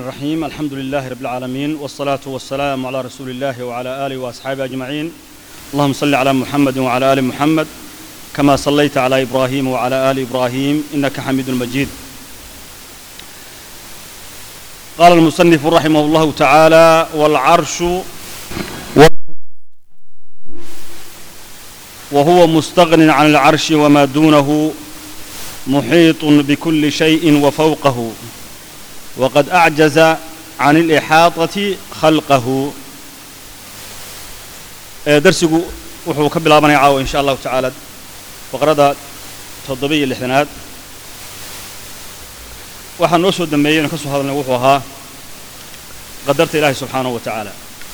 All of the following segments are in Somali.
الرحيم الحمد لله رب العالمين والصلاة والسلام على رسول الله وعلى آله وأصحابه أجمعين اللهم صل على محمد وعلى آل محمد كما صليت على إبراهيم وعلى آل إبراهيم إنك حميد مجيد قال المصنف رحمه الله تعالى والعرش وهو مستغن عن العرش وما دونه محيط بكل شيء وفوقه وقد أعجز عن الإحاطة خلقه درسigu wuxuu ka bilaabanaya caawa in sha allahu tacaala faqrada toddoba iyo lixdanaad waxaa noo soo dambeeyey inu ka soo hadalnay wuxuu ahaa qadarta ilaahi subxaanahu wa tacaala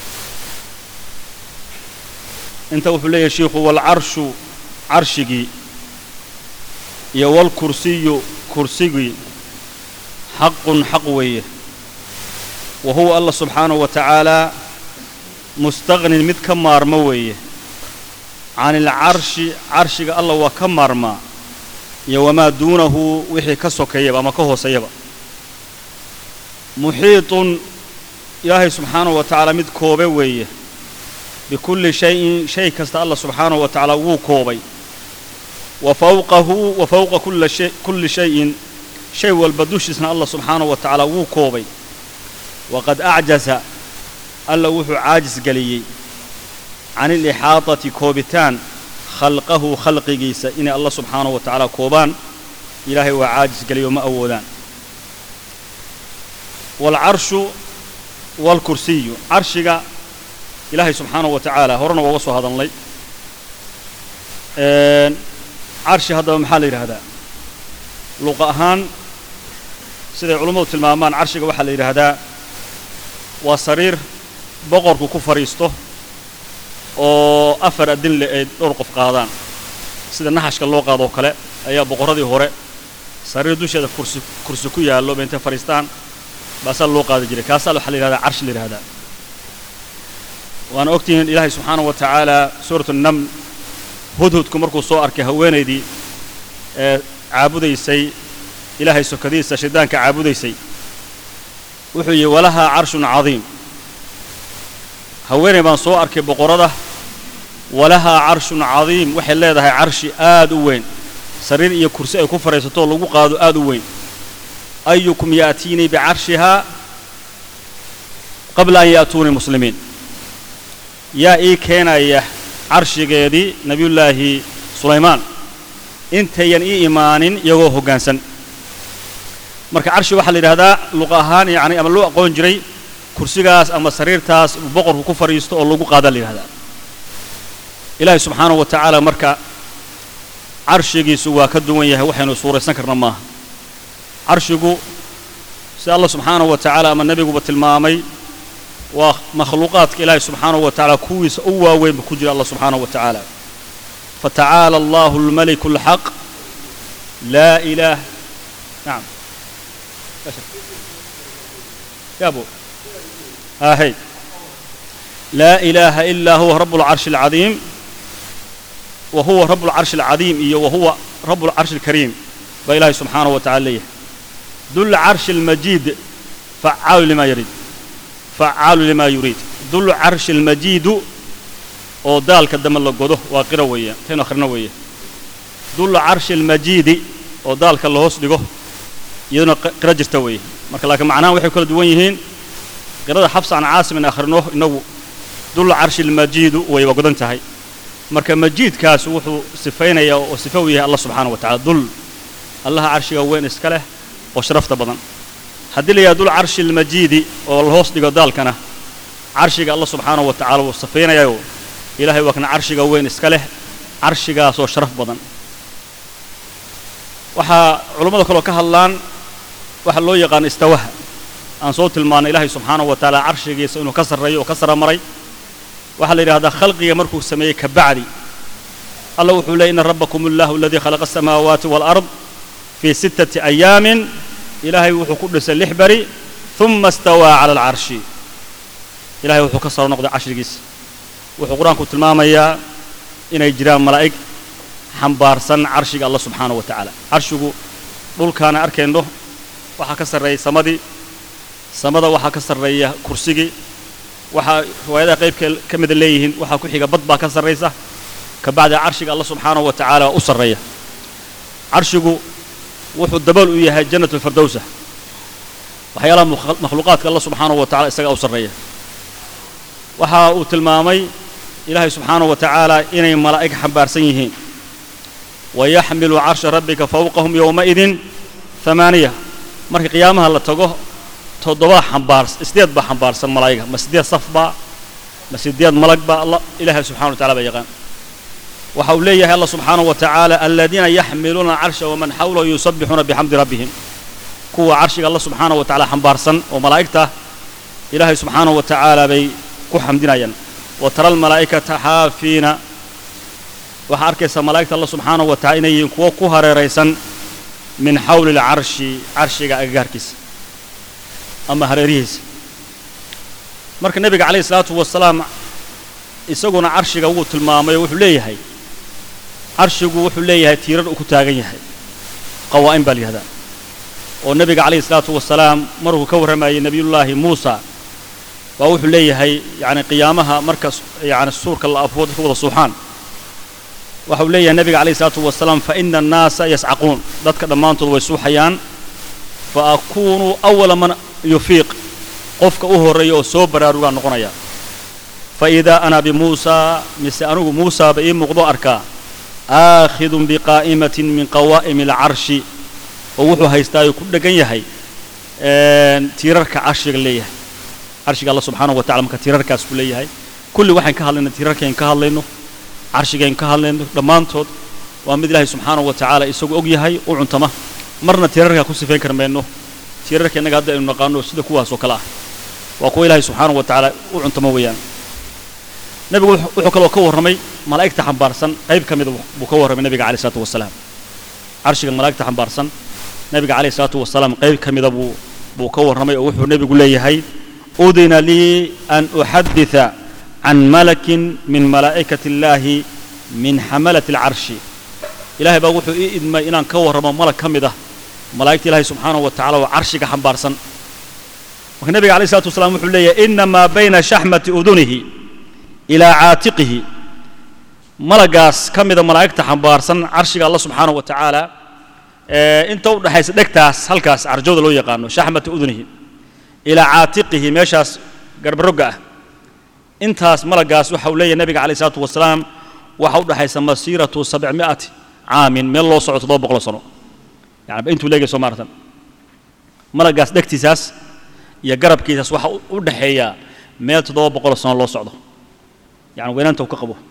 inta wuxuu leeyahay shiikhu waalcarshu carshigii iyo waalkursiyu kursigii xaqun xaq weeye wa huwa allah subxaanahu wa tacaalaa mustaqnin mid ka maarmo weeye can ilcarshi carshiga allah waa ka maarmaa iyo wamaa duunahu wixii ka sokeeyaba ama ka hooseeyaba muxiitun ilaahay subxaanahu wa tacaala mid koobe weeye bikulli shayin shay kasta allah subxaanahu wa tacaala wuu koobay wa fawqahu wa fawqa kulli shayin shay walba dushiisna allah subxaanahu wa tacaala wuu koobay waqad acjaza alla wuxuu caajis geliyey can ilixaadati koobitaan khalqahu khalqigiisa inay allah subxaanahu wa tacaala koobaan ilaahay waa caajis geliyo ma awoodaan waalcarshu waalkursiyu carshiga ilaahay subxaanahu wa tacaala horena waa uga soo hadalnay carshi haddaba maxaa la yidhaahdaa luqa ahaan siday culummadu tilmaamaan carshiga waxaa la yidhaahdaa waa sariir boqorku ku fadhiisto oo afar adin le ay dhowr qof qaadaan sida naxashka loo qaadoo kale ayaa boqorradii hore sariir dusheeda kursi kursi ku yaallo bay intay fadhiistaan baasaa loo qaadi jiray kaasaa waxaa la yidhahdaa carshi la yidhahdaa waana ogtihiin ilaahay subxaanahu wa tacaala suuratu naml hudhudku markuu soo arkay haweenaydii ee caabudaysay ilaahay sokadiisa shaydaanka caabudaysay wuxuu yidhi walahaa carshun cadiim haweenay baan soo arkay boqorrada walahaa carshun cadiim waxay leedahay carshi aad u weyn sariir iyo kursi ay ku fadhiisatoo lagu qaado aad u weyn ayukum ya'tiinii bicarshihaa qabla an ya'tuunii muslimiin yaa ii keenaya carshigeedii nebiyullaahi sulaymaan intayan ii imaanin iyagoo hoggaansan marka carshi waxaa la yidhahdaa luqa ahaan yacni ama loo aqoon jiray kursigaas ama sariirtaas boqorku ku fadhiisto oo lagu qaadaa la yidhahdaa ilaahay subxaanahu wa tacaala marka carshigiisu waa ka duwan yahay waxaynu suuraysan karna maaha carshigu sida allah subxaanahu wa tacaala ama nebiguba tilmaamay waa makhluuqaadka ilaahay subxaanahu wa tacaala kuwiisa u waaweynba ku jira allah subxaanahu wa tacaala fatacaala allahu almaliku alxaq laa ilaah nacam يابو ها هي لا إله إلا هو رب العرش العظيم وهو رب العرش العظيم وهو رب العرش الكريم بإله سبحانه وتعالى ذو العرش المجيد فعال لما يريد فعال لما يريد ذو العرش المجيد oo daalka dambe la godo waa qiro weeye taynu akhrino weeye dul carshi almajiidi oo daalka la hoos dhigo iyaduna qiro jirta weeye marka laakiin macnahan waxay kala duwan yihiin qirada xabsa can caasim in akhrino inagu dul carshi almajiidu way waa godan tahay marka majiidkaas wuxuu sifaynayaa oo sifa u yahay allah subxaanahu wa tacala dul allaha carshiga weyn iska leh oo sharafta badan haddii la yidhaha dul carshi almajiidi oo la hoos dhigo daalkana carshiga allah subxaanahu wa tacala wuu sifaynayayo ilaahay waa kana carshiga weyn iska leh carshigaasoo sharaf badan waxaa culummada kaloo ka hadlaan waxaa loo yaqaan istawaha aan soo tilmaannay ilaahay subxaanahu wa tacaala carshigiisa inuu ka sarreeyo oo ka sara maray waxaa la yidhahdaa khalqiga markuu sameeyey ka bacdi allah wuxuu leeyay ina rabbakum allahu aladii khalaqa asamaawaati waalard fii sittati ayaamin ilaahay wuxuu ku dhisay lix beri uma istawaa cala alcarshi ilahay wuxuu ka saro noqday carshigiisa wuxuu qur-aanku tilmaamayaa inay jiraan malaa'ig xambaarsan carshiga allah subxaanahu wa tacaala carshigu dhulkaana arkayno waxaa ka sarreeyay samadii samada waxaa ka sarreeya kursigii waxaa riwaayadaha qaybka ka mida leeyihiin waxaa ku xiga bad baa ka sarraysa ka bacdi carshiga alla subxaanahu wa tacaala u sarreeya carshigu wuxuu dabool u yahay jannat alfirdowsa waxyaalaha makhluuqaadka alla subxaanahu wa tacala isagaa u sarreeya waxa uu tilmaamay ilaahay subxaanahu wa tacaala inay malaa'ig xambaarsan yihiin wayaxmilu carsha rabbika fawqahum yowmaidin amaaniya marka qiyaamaha la tago toddobaa xambaars sideed baa xambaarsan malaa'iga ma sideed saf baa ma sideed malag baa alla ilaahay subxana wa tacala baa yaqaan waxa uu leeyahay allah subxaanahu wa tacaala aladiina yaxmiluuna carsha waman xawlahu yusabbixuuna bixamdi rabbihim kuwa carshiga alla subxaanahu wa tacala xambaarsan oo malaa'igta ilaahay subxaanahu wa tacaala bay ku xamdinayaan wa tara almalaa'ikata xaafiina waxaa arkaysaa malaa'igta alla subxaanahu wa tacala inay yihiin kuwo ku hareeraysan min xawli lcarshi carshiga agagaarkiisa ama hareerihiisa marka nebiga calayhi isalaatu wasalaam isaguna carshiga wuu tilmaamay oo wuxuu leeyahay carshigu wuxuu leeyahay tiirar uu ku taagan yahay qawaa'in baa la yihahdaa oo nebiga calayhi isalaatu wasalaam markuu ka warramayay nebiyullaahi muusa baa wuxuu leeyahay yacni qiyaamaha marka yacni suurka la afoo dadka wada suuxaan waxa uu leeyahay nebiga calayhi isalaatu wasalaam fa ina annaasa yascaquun dadka dhammaantood way suuxayaan fa akuunu awala man yufiiq qofka u horreeya oo soo baraarugaan noqonaya fa idaa ana bimuusaa mise anigu muusaaba ii muuqdo arkaa aakhidun biqaa'imatin min qawaa'imi alcarshi oo wuxuu haystaayo ku dheggan yahay tiirarka carshiga leeyahay carshiga alla subxaanahu wa tacala marka tiirarkaas ku leeyahay kulli waxaan ka hadlayna tiirarkayn ka hadlayno carshigayn ka hadlayno dhammaantood waa mid ilaahay subxaanahu wa tacaala isagu og yahay u cuntama marna tiirarkaa ku sifayn kar mayno tiirarka innaga hadda aynu naqaano sida kuwaas oo kale ah waa kuwa ilaahay subxaanahu wa tacaala u cuntama weeyaan nebigu wuxuu kaloo ka warramay malaa'igta xambaarsan qayb ka mida buu ka warramay nebiga calayh isalaatu wasalaam carshiga malaa'igta xambaarsan nebiga calayh isalaatu wasalaam qayb ka mida buu buu ka warramay oo wuxuu nebigu leeyahay udina lii an uxaditha can malakin min malaa'ikati illaahi min xamalati alcarshi ilahay baa wuxuu ii idmay inaan ka warramo malag ka mid ah malaa'igta ilaahay subxaanahu wa tacala oo carshiga xambaarsan marka nebiga calayh isalaatu wasalaam wuxuu leeyahay inamaa bayna shaxmati udunihi ilaa caatiqihi malagaas ka mida malaa'igta xambaarsan carshiga alla subxaanahu wa tacaala inta u dhexaysa dhegtaas halkaas carjowda loo yaqaano shaxmati udunihi ilaa caatiqihi meeshaas garbarogga ah intaas malagaas waxa uu leeyahay nebiga calayh isalaatu wasalaam waxa u dhexaysa masiiratu sabcmi'ati caamin meel loo soco toddoba boqol sano yani intuu leegay soo maartan malagaas dhegtiisaas iyo garabkiisaas waxa u dhexeeya meel toddoba boqol sano loo socdo yani weynaanta uu ka qabo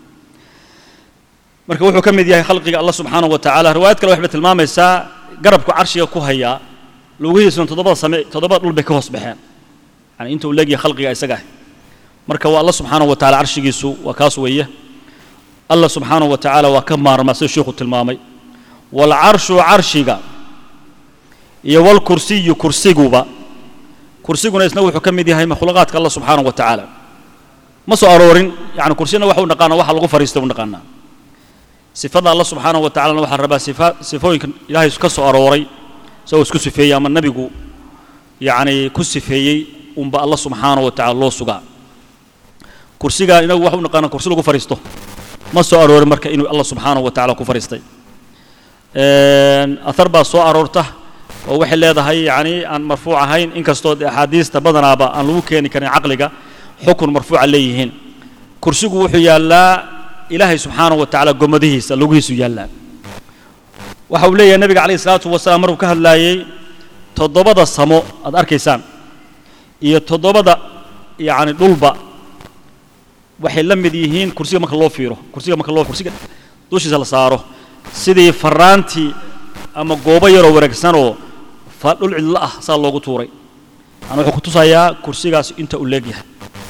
marka wuxuu ka mid yahay khalqiga allah subxaanahu wa tacaala riwaayad kale waxay tilmaamaysaa garabku carshiga ku hayaa lugihiisuna toddobada same toddobada dhul bay ka hoos baxeen yani inta uu leegyahay khalqiga isaga ah marka waa allah subxaanahu wa tacala carshigiisu waa kaas weeye allah subxaanahu wa tacaala waa ka maarmaa sida sheikhu tilmaamay waalcarshu carshiga iyo walkursiyu kursiguba kursiguna isna wuxuu ka mid yahay makhluuqaadka allah subxaanahu wa tacaala ma soo aroorin yani kursina waxa u naqaana waxa lagu fariistay u naqaanaa sifada allah subxaanahu wa tacalana waxaa rabaa sifa sifooyinka ilaahay ka soo arooray isagoo isku sifeeyey ama nebigu yacni ku sifeeyey unba allah subxaanahu wa tacala loo sugaa kursiga inagu waxa u naqaana kursi lagu fariisto ma soo aroorin marka inuu allah subxaanahu wa tacala ku fariistay athar baa soo aroorta oo waxay leedahay yacni aan marfuuc ahayn inkastoo dee axaadiista badanaaba aan lagu keeni karin caqliga xukun marfuuca leeyihiin kursigu wuxuu yaallaa ilaahay subxaanahu wa tacaala gomadihiisa lugihiisu yaallaa waxa uu leeyahay nebiga calayhi isalaatu wasalaam markuu ka hadlaayey toddobada samo aad arkaysaan iyo toddobada yacni dhulba waxay la mid yihiin kursiga marka loo fiiro kursiga marka loo kursiga dushiisa la saaro sidii faraantii ama goobo yaroo wareegsanoo fa dhul cidlo ah saa loogu tuuray yani wuxuu ku tusayaa kursigaas inta uu leegyahay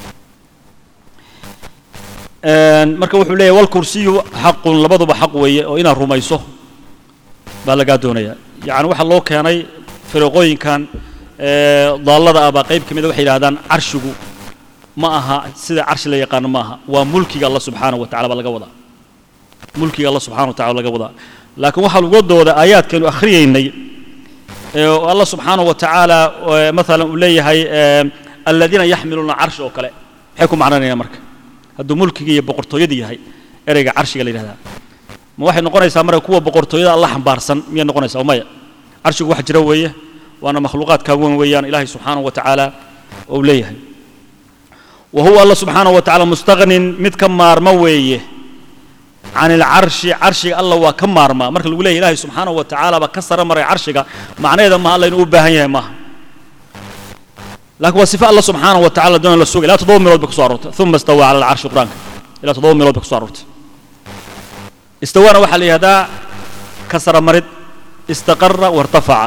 marka wuxuu leeyahy walkursiyu xaqun labaduba xaq weeye oo inaad rumayso baa lagaa doonaya yacni waxaa loo keenay firiqooyinkan daallada ah baa qayb ka mida waxay yidhahdaan carshigu ma aha sida carshi la yaqaano ma aha waa mulkiga allah subxaanahu wa tacala baa laga wadaa mulkiga allah subxana wa tacala laga wadaa laakiin waxaa laga dooda aayaadkaynu akhriyaynay الله سبحانه وتعالى مثلا وليه الذين يحملون العرش أو كلا حيكون معنا يا مرك هذا ملك يبقرتو يدي هاي إرجع عرش قال هذا ما واحد نقول يسا مرة كوا بقرتو يدا الله حبارسن مين نقول يسا وما عرش واحد جرويه وأنا مخلوقات كون ويان إلهي سبحانه وتعالى وليه وهو الله سبحانه وتعالى مستغن مد كمار مويه عن العرش عرش الله وكمار ما مرك الولاية إلهي سبحانه وتعالى بكسر مرة عرشك معناه إذا ما الله ينوبه هي ما لكن وصفة الله سبحانه وتعالى دون السوق لا تضم مرود بكسارت ثم استوى على العرش قرانك لا تضم مرود بكسارت استوانا وحل هذا كسر مرد استقر وارتفع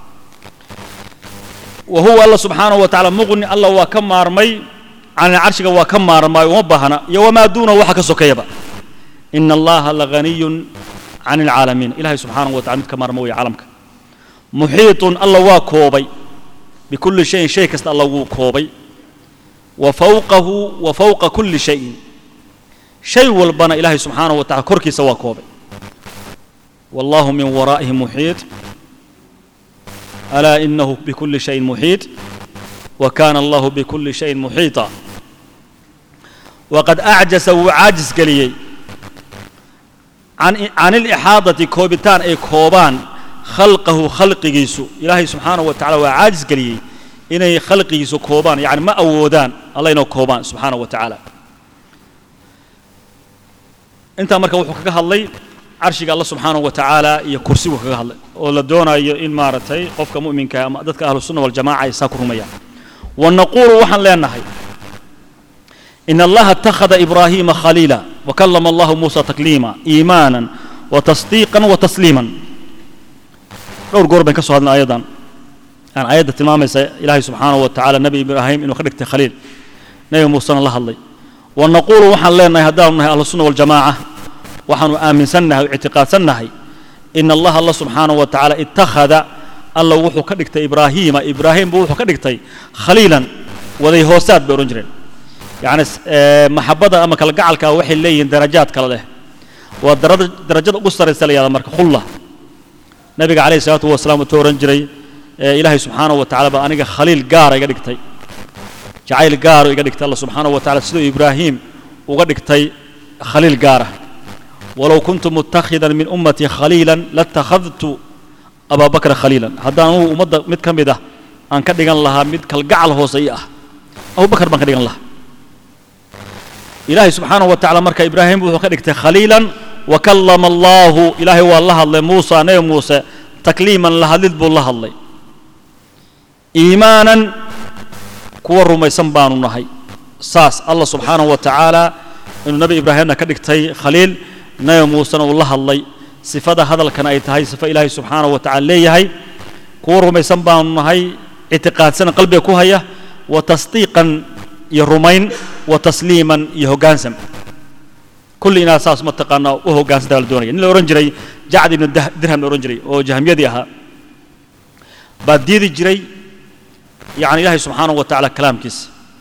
وهو الله سبحانه وتعالى مغني الله وكمار مي عن العرش وكمار ما ومبهنا وما دونه وحك سكيبا إن الله لغني عن العالمين إلهي سبحانه وتعالى كمار موي عالمك محيط الله واكوبي بكل شيء شيء كست الله وكوبي وفوقه وفوق كل شيء شيء والبنا إلهي سبحانه وتعالى كركي سوا كوبي والله من ورائه محيط ألا إنه بكل شيء محيط وكان الله بكل شيء محيطا وقد أعجز وعاجز قليي عن عن الإحاطة كوبتان أي كوبان خلقه خلق جيسو إلهي سبحانه وتعالى وعاجز قليي إنه خلق جيسو كوبان يعني ما أودان الله إنه كوبان سبحانه وتعالى أنت أمرك وحكك هاللي عرشك الله سبحانه وتعالى يكرسي وحكك هاللي ولا دونا إن مارتي قفك مؤمن كما ذاتك أهل السنة والجماعة يساكروا مياه ونقول وحن لأنهي إن الله اتخذ إبراهيم خليلا وكلم الله موسى تكليما إيمانا وتصديقا وتسليما dhowr goor bayn ka soo hadlay ayadan aan ayadda tilmaamaysa ilaahay subxaanahu wa tacaala nebi ibraahim inuu ka dhigtay khaliil nebi muusena la hadlay wa naquulu waxaan leenahay haddaanu nahay ahlusunna waljamaaca waxaanu aaminsannahay o ictiqaadsannahay ina allaha alla subxaanahu wa tacaala ittakhada alla wuxuu ka dhigtay ibraahiima ibraahim buu wuxuu ka dhigtay khaliilan waday hoosaad bay odhan jireen yacni maxabada ama kalgacalka waxay leeyihiin darajaad kale leh waa darajada ugu saraysa la yahda marka khulla nabiga calayhi salaatu wasalaam wuxuu ohan jiray ilaahay subxaanahu wa tacala baa aniga khaliil gaara iga dhigtay jacayl gaaro iga dhigtay alla subxaanahu wa tacala siduu ibraahim uga dhigtay khaliil gaara walow kuntu mutakhidan min ummatii khaliilan latakhadtu abaa bakra khaliilan haddaan anugu ummadda mid ka mid ah aan ka dhigan lahaa mid kalgacal hoose ii ah abubakar baan ka dhigan lahaa ilaahay subxaanahu wa tacala marka ibraahim wuxuu ka dhigtay khaliilan وكلم الله إلهي والله الله موسى نبي موسى تكليما لهدلد بو الله الله إيمانا كور رمي سنبان نهي ساس الله سبحانه وتعالى إنه نبي إبراهيم كدكتي خليل نبي موسى والله الله صفة هذا كان أيتهاي صفة إلهي سبحانه وتعالى ليهي كور رمي سنبان نهي اعتقاد سنة قلبي كوهية وتصديقا يرمين وتسليما يهوغانسم كل إناس أساس متقنا وهو قاس دال دوني إن الأورنجري جعد من درهم الأورنجري أو جهم يديها بعد دي جري يعني الله سبحانه وتعالى كلام كيس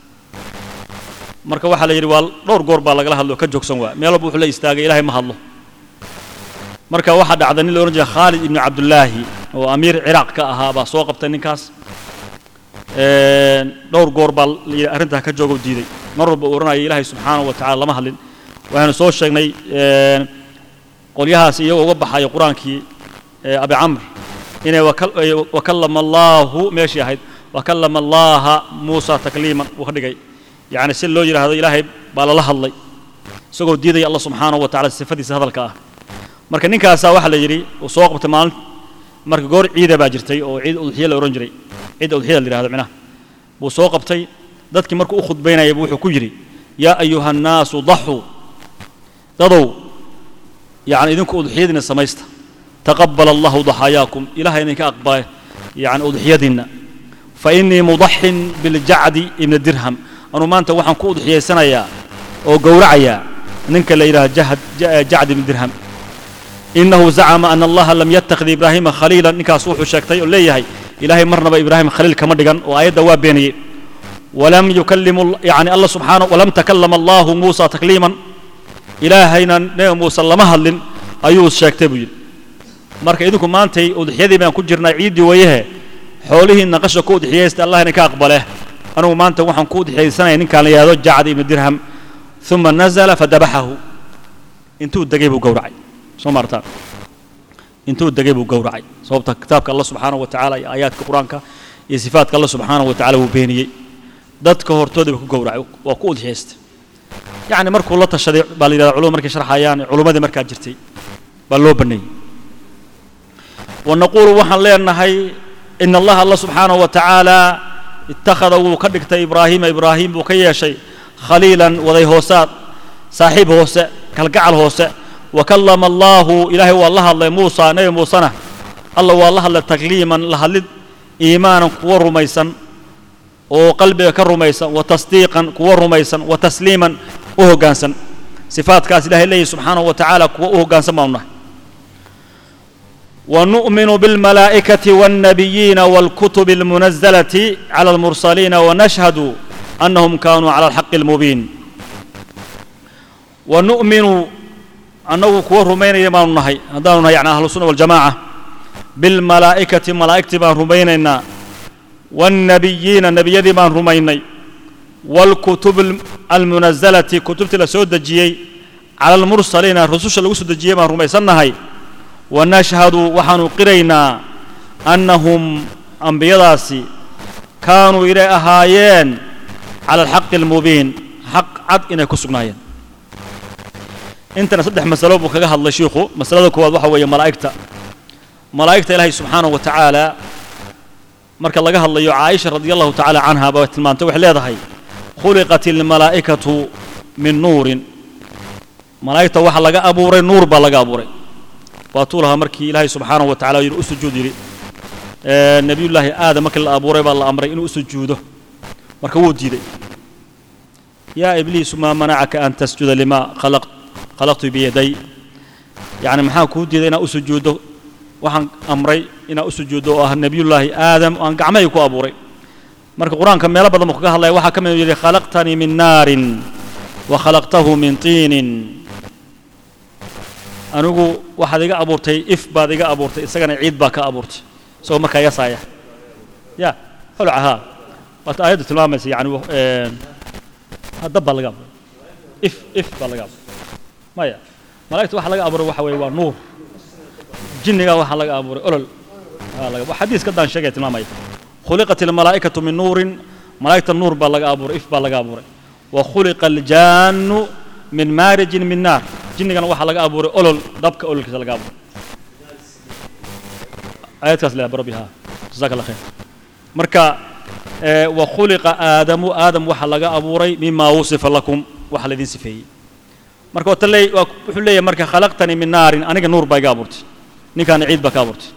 marka waxa la yiri waa dhowr goor baa lagala hadlo ka joogsan waa meel wuxuu la istaagay ilaahay ma hadlo marka waxa dhacday nin la oran jiray Khalid ibn Abdullah oo amiir Iraq ka ahaa baa soo qabtay ninkaas ee dhowr goor baa arrinta ka joogo diiday mar walba oranaya ilaahay subxaanahu wa ta'ala lama hadlin waxaanu soo sheegnay qolyahaas iyagoo uga baxaya qur-aankii abi camr inay wakallama allaahu meeshii ahayd wakallama allaaha muusa takliiman uu ka dhigay yacni si loo yidhaahdo ilaahay baa lala hadlay isagoo diidaya allah subxaanahu wa tacala sifadiisa hadalka ah marka ninkaasaa waxaa la yidhi uu soo qabtay maalin marka goor ciida baa jirtay oo ciid udxiya la odhan jiray ciidda udxiyada la yidhahdo micnaha buu soo qabtay dadkii markuu u khudbaynayay wuxuu ku yidhi yaa ayuha annaasu daxuu dadow يعني إذنكم أضحيدنا سميستا تقبل الله ضحاياكم إله إنك أقبال يعني أضحيدنا فإني مضح بالجعد ابن الدرهم أنا ما أنت وحن كو أضحية سنة يا أو قورعيا ننك اللي إله جهد جعد ابن الدرهم إنه زعم أن الله لم يتخذ إبراهيم خليلا نكا صوح شاكتي ولي هي إلهي مرنا إبراهيم خليل كما دقن وآيات دواب بيني ولم يكلم يعني الله سبحانه ولم تكلم الله موسى تكليما ilaahayna nebi muuse lama hadlin ayuu sheegtay buu yidhi marka idinku maantay udxiyadii baan ku jirnaa ciiddii wayahe xoolihii naqasha ku udxiyaysta allah idinka aqbale anigu maanta waxaan ku udxiyaysanaya ninkaan la yidhahdo jacd ibnu dirham uma nazala fadabaxahu intuu degay buu gowracay soo maartaan intuu degay buu gowracay sababta kitaabka allah subxaanahu wa tacaala iyo aayaadka qur-aanka iyo sifaadka allah subxaanahu wa tacala wuu beeniyey dadka hortooda buu ku gowracay waa ku udxiyaystay yacni markuu la tashaday baa la yidhahda culumad markay sharxayaan culummadii markaa jirtay baa loo banneeyey wanaquulu waxaan leenahay in allaha allah subxaanahu wa tacaala ittakhada wuu ka dhigtay ibraahiima ibraahim buu ka yeeshay khaliilan waday hoosaad saaxiib hoose kalgacal hoose wa kallama allaahu ilaahay waa la hadlay muusa nebi muusena alla waa la hadlay takliiman la hadlid iimaanan kuwa rumaysan oo qalbiga ka rumaysan wa tasdiiqan kuwa rumaysan wa tasliiman u hoggaansan sifaadkaas ilahay leeyahy subxaanahu wa tacaala kuwa u hoggaansan baanu nahay ونؤمن بالملائكة والنبيين والكتب المنزلة على المرسلين ونشهد أنهم كانوا على الحق المبين ونؤمن أنه كوه رمين يمان نهي هذا يعني أهل السنة والجماعة بالملائكة ملائكة بان رمينينا والنبيين النبي بان رميني والكتب المنزلة كتبت لسود الجيي على المرسلين الرسول اللي وسود الجيي بان رميسنا هاي ونشهد وحن قرينا أنهم أنبياداسي كانوا إلى أهايين على الحق المبين حق عد إن كسبناين انت نصدح مسألة بكها الله شيخو مسألة كواد وحوية ملائكة ملائكة إلهي سبحانه وتعالى مرك الله قال الله عائشة رضي الله تعالى عنها بوت المان توح هاي خلقت الملائكة من نور ملائكة وحا لقى أبوري نور با لقى أبوري waatuu lahaa markii ilaahay subxaanahu wa tacala yidhi u sujuud yidhi nebiyullaahi aadam markii la abuuray baa la amray inuu u sujuudo marka wuu diiday yaa ibliisu maa manacaka an tasjuda limaa khalaqtu biyaday yacni maxaa kuu diiday inaad u sujuuddo waxaan amray inaad u sujuuddo oo ah nebiyullaahi aadam aan gacmahayga ku abuuray marka qur-aanka meelo badan buu kaga hadlaya waxaa ka mid yidhi khalaqtanii min naarin wa khalaqtahu min tiinin anigu waxaad iga abuurtay if baad iga abuurtay isagana ciid baa ka abuurtay isagoo markaa yasaaya ya holca haa waata aayaddu tilmaamaysa yani dab baa laga abuuray if if baa laga abuuray maya malaa'igta waxa laga abuuray waxa weeye waa nuur jinniga waxaa laga abuuray olol xadiis ka daan sheegaya tilmaamaya khuliqat almalaa'ikatu min nuurin malaa'igta nuur baa laga abuuray if baa laga abuuray wa khuliqa aljaannu min maarijin min naar jinnigana waxaa laga abuuray olol dabka ololkiisa laga abuuray aayadkaas leeyahay barabi haa jazaaka allah khayr marka wa khuliqa aadamu aadam waxaa laga abuuray mimaa wusifa lakum waxa laydin sifeeyey marka wata leey wuxuu leeyahay marka khalaqtanii min naarin aniga nuur baa iga abuurtay ninkaana ciid baa ka abuurtay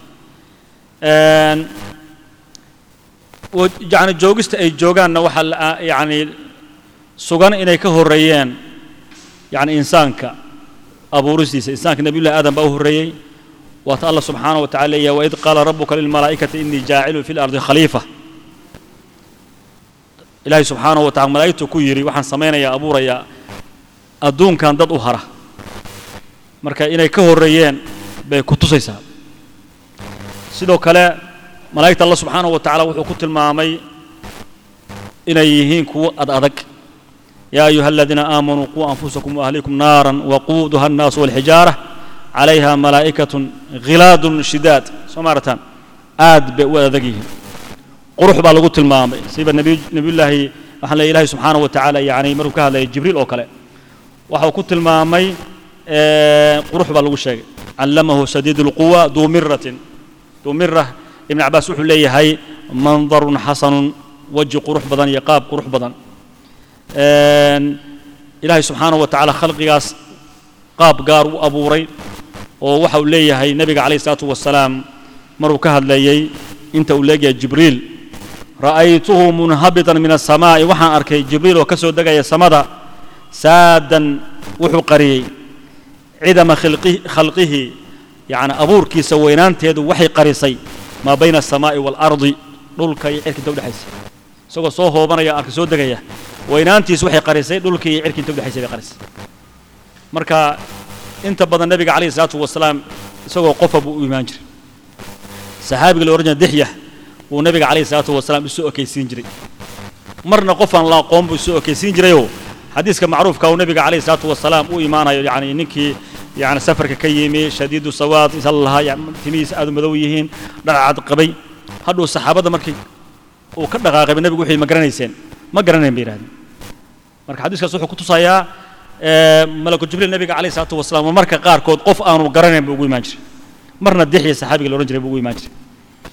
yani joogista ay joogaanna waxaa yani sugan inay ka horreeyeen يعني إنسانك أبو رسيس إنسانك نبي الله آدم بأوه الرئي وات الله سبحانه وتعالى وإذ قال ربك للملائكة إني جاعل في الأرض خليفة إلهي سبحانه وتعالى ملائكته كيري وحن سمينا يا أبو ريا أدون كان ضد أهرة مركا إني كهر ريان بكتوسيسا سيدو كلا ملائكة الله سبحانه وتعالى وحكوت المامي إني يهين كو أدأدك يا أيها الذين آمنوا قوا أنفسكم وأهليكم نارا وقودها الناس والحجارة عليها ملائكة غلاد شداد سمارتان آد بوذقيه قروح بالغوت المامي سيب النبي نبي الله وحنا إلهي سبحانه وتعالى يعني مروا كهذا جبريل أو كلا وحو كنت المامي قروح بالغوت شيء علمه شديد القوة ذو مرة ذو مرة ابن عباس وحو لي هاي منظر حسن وجه قروح بدن يقاب قروح بدن ilaahay subxaanaه wa tacaala khalqigaas qaab gaar u abuuray oo waxa uu leeyahay nebiga calayh isalaatu wasalaam maruu ka hadlayey inta uu leegyahay jibriil ra'aytuhu munhabitan min aلsamaa'i waxaan arkay jibriil oo ka soo degaya samada saadan wuxuu qariyey cidama khalqihi yani abuurkiisa weynaanteedu waxay qarisay maa bayna aلsamaa'i wاlardi dhulka iyo cirka inta udhexaysa isagoo soo hoobanaya arka soo degaya weynaantiisu waxay qarisay dhulkii iyo cirkii inta udhexaysay bay qarisay marka inta badan nebiga calayhi salaatu wasalaam isagoo qofa buu u imaan jiray saxaabiga la odhan jiray dixya wuu nabiga calayhi salaatu wasalaam isu okaysiin jiray marna qofaan la aqoon buu isu okaysiin jirayoo xadiiska macruufka uu nabiga calayhi salaatu wasalaam u imaanayo yacni ninkii yani safarka ka yimi shadiidu sawaad isa lahaa yani timihiisa aad u madow yihiin dhacad qabay hadhuu saxaabadda markii uu ka dhaqaaqay ba nabigu wuxuu ma garanayseen ma garanayn bay yidhahdeen marka xadiiskaas wuxuu ku tusayaa malaku jibriil nabiga calayhi salaatu wasalaam oo marka qaarkood qof aanu garanayn buu ugu imaan jiray marna dixya saxaabiga la odhan jiray buu ugu imaan jiray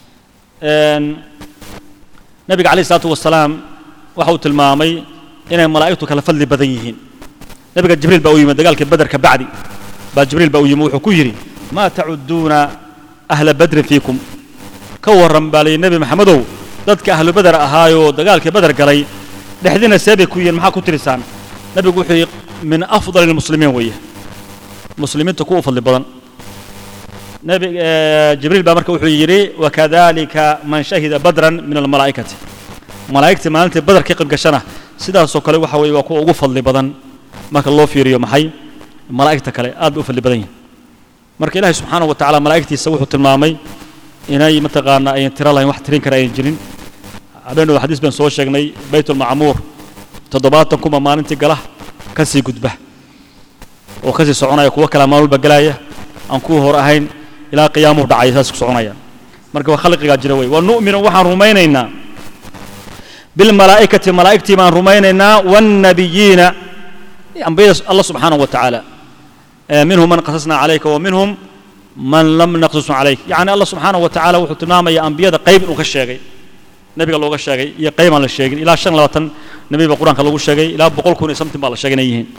nabiga calayhi salaatu wasalaam waxa uu tilmaamay inay malaa'igtu kala fadli badan yihiin nabiga jibriil baa u yimid dagaalkii badar ka bacdi baa jibriil baa u yimid wuxuu ku yidhi maa tacudduuna ahla badrin fiikum ka warran baa layidhi nebi maxamedow dadka ahlu badar ahaayoo dagaalkii badar galay dhexdiina see bay ku yihiin maxaa ku tirisaan nabigu wuxuu yidhi min afdali lmuslimiin weeye muslimiinta kuwa u fadli badan نبي جبريل بقى مركب وحي يري وكذلك من شهد بدرا من الملائكة ملائكة ما أنت بدر كي قبل قشنا سيدا سوكالي وحوي وكو أغفل لي بدن ما كان الله في ريو محي ملائكة كالي آد أغفل لي بدن مرك إلهي سبحانه وتعالى ملائكتي سوحوا تلمامي إناي متقانا أي ترى الله واحد ترين كراين جنين عبين الحديث بن سوى شيخني بيت المعمور تضباطكم ما أنت قله كسي قدبه وكسي سعونا يكوى كلام البقلاية أن كوه رأهين ilaa qiyaamuhu dhacay saas ku soconayaan marka waa khalqigaa jira wey wa nu'minu waxaan rumaynaynaa bilmalaa'ikati malaa'igtii baan rumaynaynaa waannabiyiina ambiyada allah subxaanahu wa tacaala minhum man qasasnaa calayka wa minhum man lam naqsusna calayk yacni allah subxaanahu wa tacaala wuxuu tilmaamayaa ambiyada qayb inuu ka sheegay nebiga looga sheegay iyo qayb aan la sheegin ilaa shan labaatan nebi baa qur-aanka lagu sheegay ilaa boqol kun iyo something baa la sheegay inay yihiin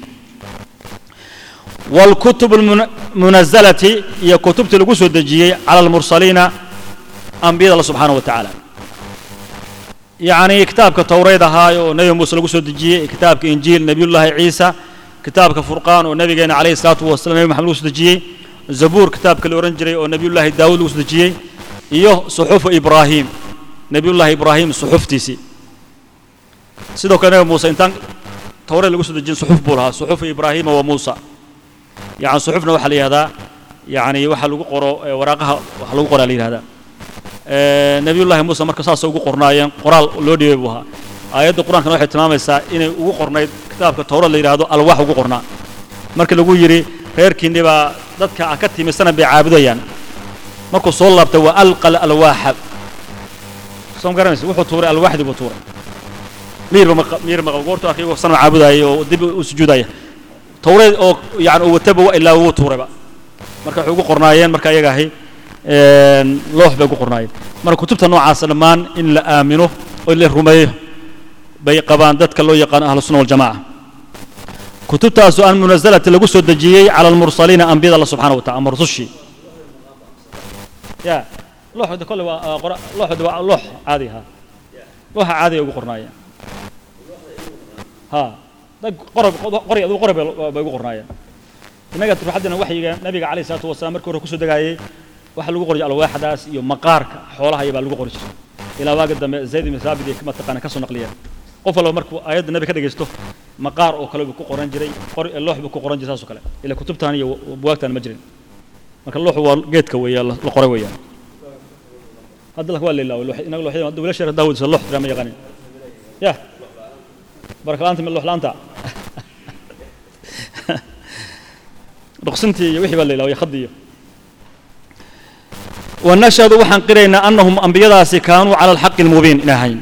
والكتب المنزلة هي كتب تلقوس الدجية على المرسلين أنبياء الله سبحانه وتعالى يعني كتابك التوراة هاي ونبي موسى لقوس الدجية كتابك إنجيل نبي الله عيسى كتابك فرقان ونبي عليه الصلاة والسلام نبي محمد لقوس الدجية زبور كتابك الأورنجري ونبي الله داود لقوس الدجية إيه صحف إبراهيم نبي الله إبراهيم صحف تيسي سيدو كان موسى إنتان توراة لقوس الدجية صحف بولها صحف إبراهيم وموسى يعني صحفنا waxa la yiraahdaa yani waxa lagu qoro waraaqaha waxa lagu qoraa la yiraahdaa ee nabiyullaahi muuse marka saas ugu qornaayeen qoraal loo dhibay buu ahaa aayadda quraanka waxay tilmaamaysaa inay ugu qornayd kitaabka tawrad la yiraahdo alwaax ugu qornaa marka lagu yiri reerkiinni baa dadka ka timisana bay caabudayaan markuu soo laabtay waa alqal alwaaxa soo garanaysa wuxuu tuuray alwaaxdi buu tuuray miir ma miir ma goortu akhiyo sana caabudaya oo dib u sujuudaya tawreed oo yani uu wataba waa ilaa uu tuurayba marka waxay ugu qornaayeen marka ayaga ahi loox bay ugu qornaayeen marka kutubta noocaas dhammaan in la aamino oo la rumeeyo bay qabaan dadka loo yaqaan ahlu sunna waljamaca kutubtaasoo aan munazalati lagu soo dejiyey cala almursaliina ambiyada alla subxaana wa tacala ama rusushii ya looxda kole waa looxda waa loox caadi ha looxa caadi ay ugu qornaayeen ha qorab qori aduu qorab bay ugu qornaayeen innaga ruuxaddina waxyiga nabiga calayhi salaatu wasalaam markii hore kusoo degaayey waxa lagu qoray alwaaxdaas iyo maqaarka xoolaha iyo baa lagu qori jiray ilaa waaga dambe zayd ibn thaabit iyo kama taqaana ka soo naqliyeen qof walba markuu aayadda nabi ka dhegaysto maqaar oo kale buu ku qoran jiray qori loox buu ku qoran jiray saas oo kale ilaa kutubtaan iyo buwaagtaan ma jirin marka looxu waa geedka weeyaa la qoray weeyaan hadda waa la ilaaway inaga looxyada hadda wiilasha reer daawud loox tiraa ma yaqaanin ya baraka la'aanta min loox la'aanta رقصنتي وحي بالله لو يخدي ونشهد وحن قرينا أنهم أنبياء كانوا على الحق المبين إلهين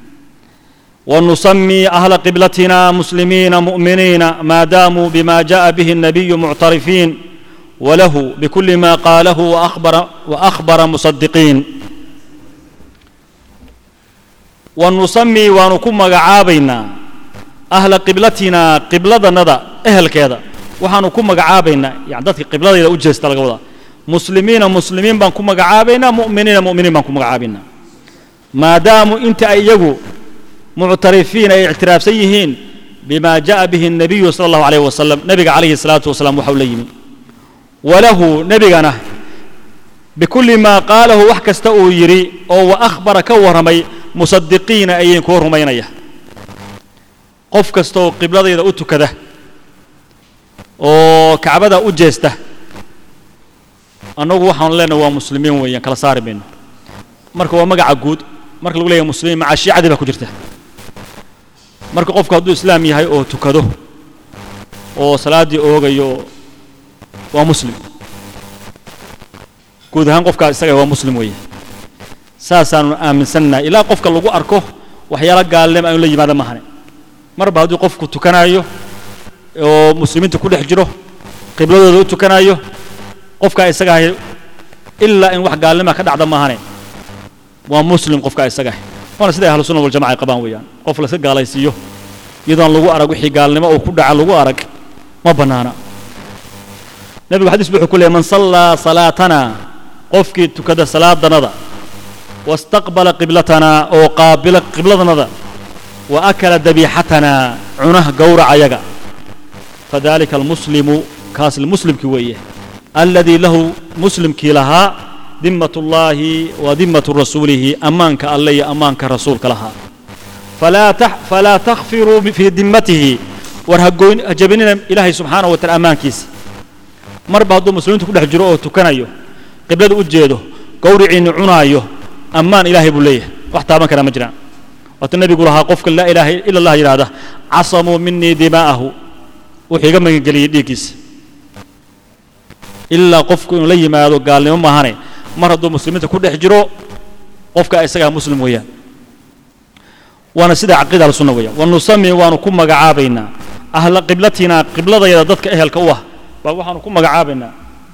ونسمي أهل قبلتنا مسلمين مؤمنين ما داموا بما جاء به النبي معترفين وله بكل ما قاله وأخبر وأخبر مصدقين ونسمي ونكم عابينا أهل قبلتنا قبلة ندى أهل كذا waxaanu ku magacaabaynaa yani dadka qibladayda u jeesta laga wadaa muslimiina muslimiin baan ku magacaabaynaa mu'miniina mu'miniin baan ku magacaabaynaa maadaamu inta ay iyagu muctarifiin ay ictiraafsan yihiin bima ja'a bihi الnabiyu sala allahu alayh wasalam nebiga calayhi الsalaatu wasalaam waxau la yimi walahu nebigana bikulli maa qaalahu wax kasta uu yidhi oo wa akhbara ka warramay musadiqiina ayay kuwa rumaynaya qof kasta oo qibladayda u tukada oo kacbada u jeesta annagu waxaanu leenahay waa muslimiin weeyaan kala saari mayno marka waa magaca guud marka lagu leeyahay muslimiin maca shiicadii baa ku jirta marka qofku hadduu islaam yahay oo tukado oo salaaddii oogayo waa muslim guud ahaan qofkaa isaga waa muslim weeye saasaanu aaminsannahay ilaa qofka lagu arko waxyaalo gaalnimo aanu la yimaada mahane marba hadduu qofku tukanayo oo muslimiinta ku dhex jiro qibladooda u tukanayo qofkaa isaga ahay ilaa in wax gaalnima ka dhacda maahane waa muslim qofkaa isaga ahay waana sida ahlu sunna waljamaca ay qabaan weeyaan qof la iska gaalaysiiyo iyadoon lagu arag wixii gaalnimo uu ku dhaca lagu arag ma bannaana nebigu xadiis wuxuu ku leeyay man sallaa salaatana qofkii tukada salaadanada wastaqbala qiblatanaa oo qaabila qibladanada wa akala dabiixatana cunaha gowrac ayaga fadalika almuslimu kaas muslimkii weeye alladii lahu muslimkii lahaa dimat ullaahi wa dimatu rasuulihi ammaanka alle iyo ammaanka rasuulka lahaa falaa tax falaa takhfiruu fii dimmatihi war hagoyn hajabinina ilaahay subxaanahu wa taala ammaankiisa marba hadduu muslimiintu ku dhex jiro oo tukanayo qiblada u jeedo gowriciinni cunaayo ammaan ilaahay buu leeyahay wax taaban karaa ma jiraan waata nebigu lahaa qofka laa ilaaha ila allah yidhaahda casamuu minii dimaa'ahu wuxuu iga magangeliyey dhiiggiisa ilaa qofku inuu la yimaado gaalnimo maahane mar hadduu muslimiinta ku dhex jiro qofka isagaa muslim weeyaan waana sida caqiida alsunna weeyaan wa nusami waanu ku magacaabaynaa ahla qiblatina qibladayada dadka ehelka u ah baa waxaanu ku magacaabaynaa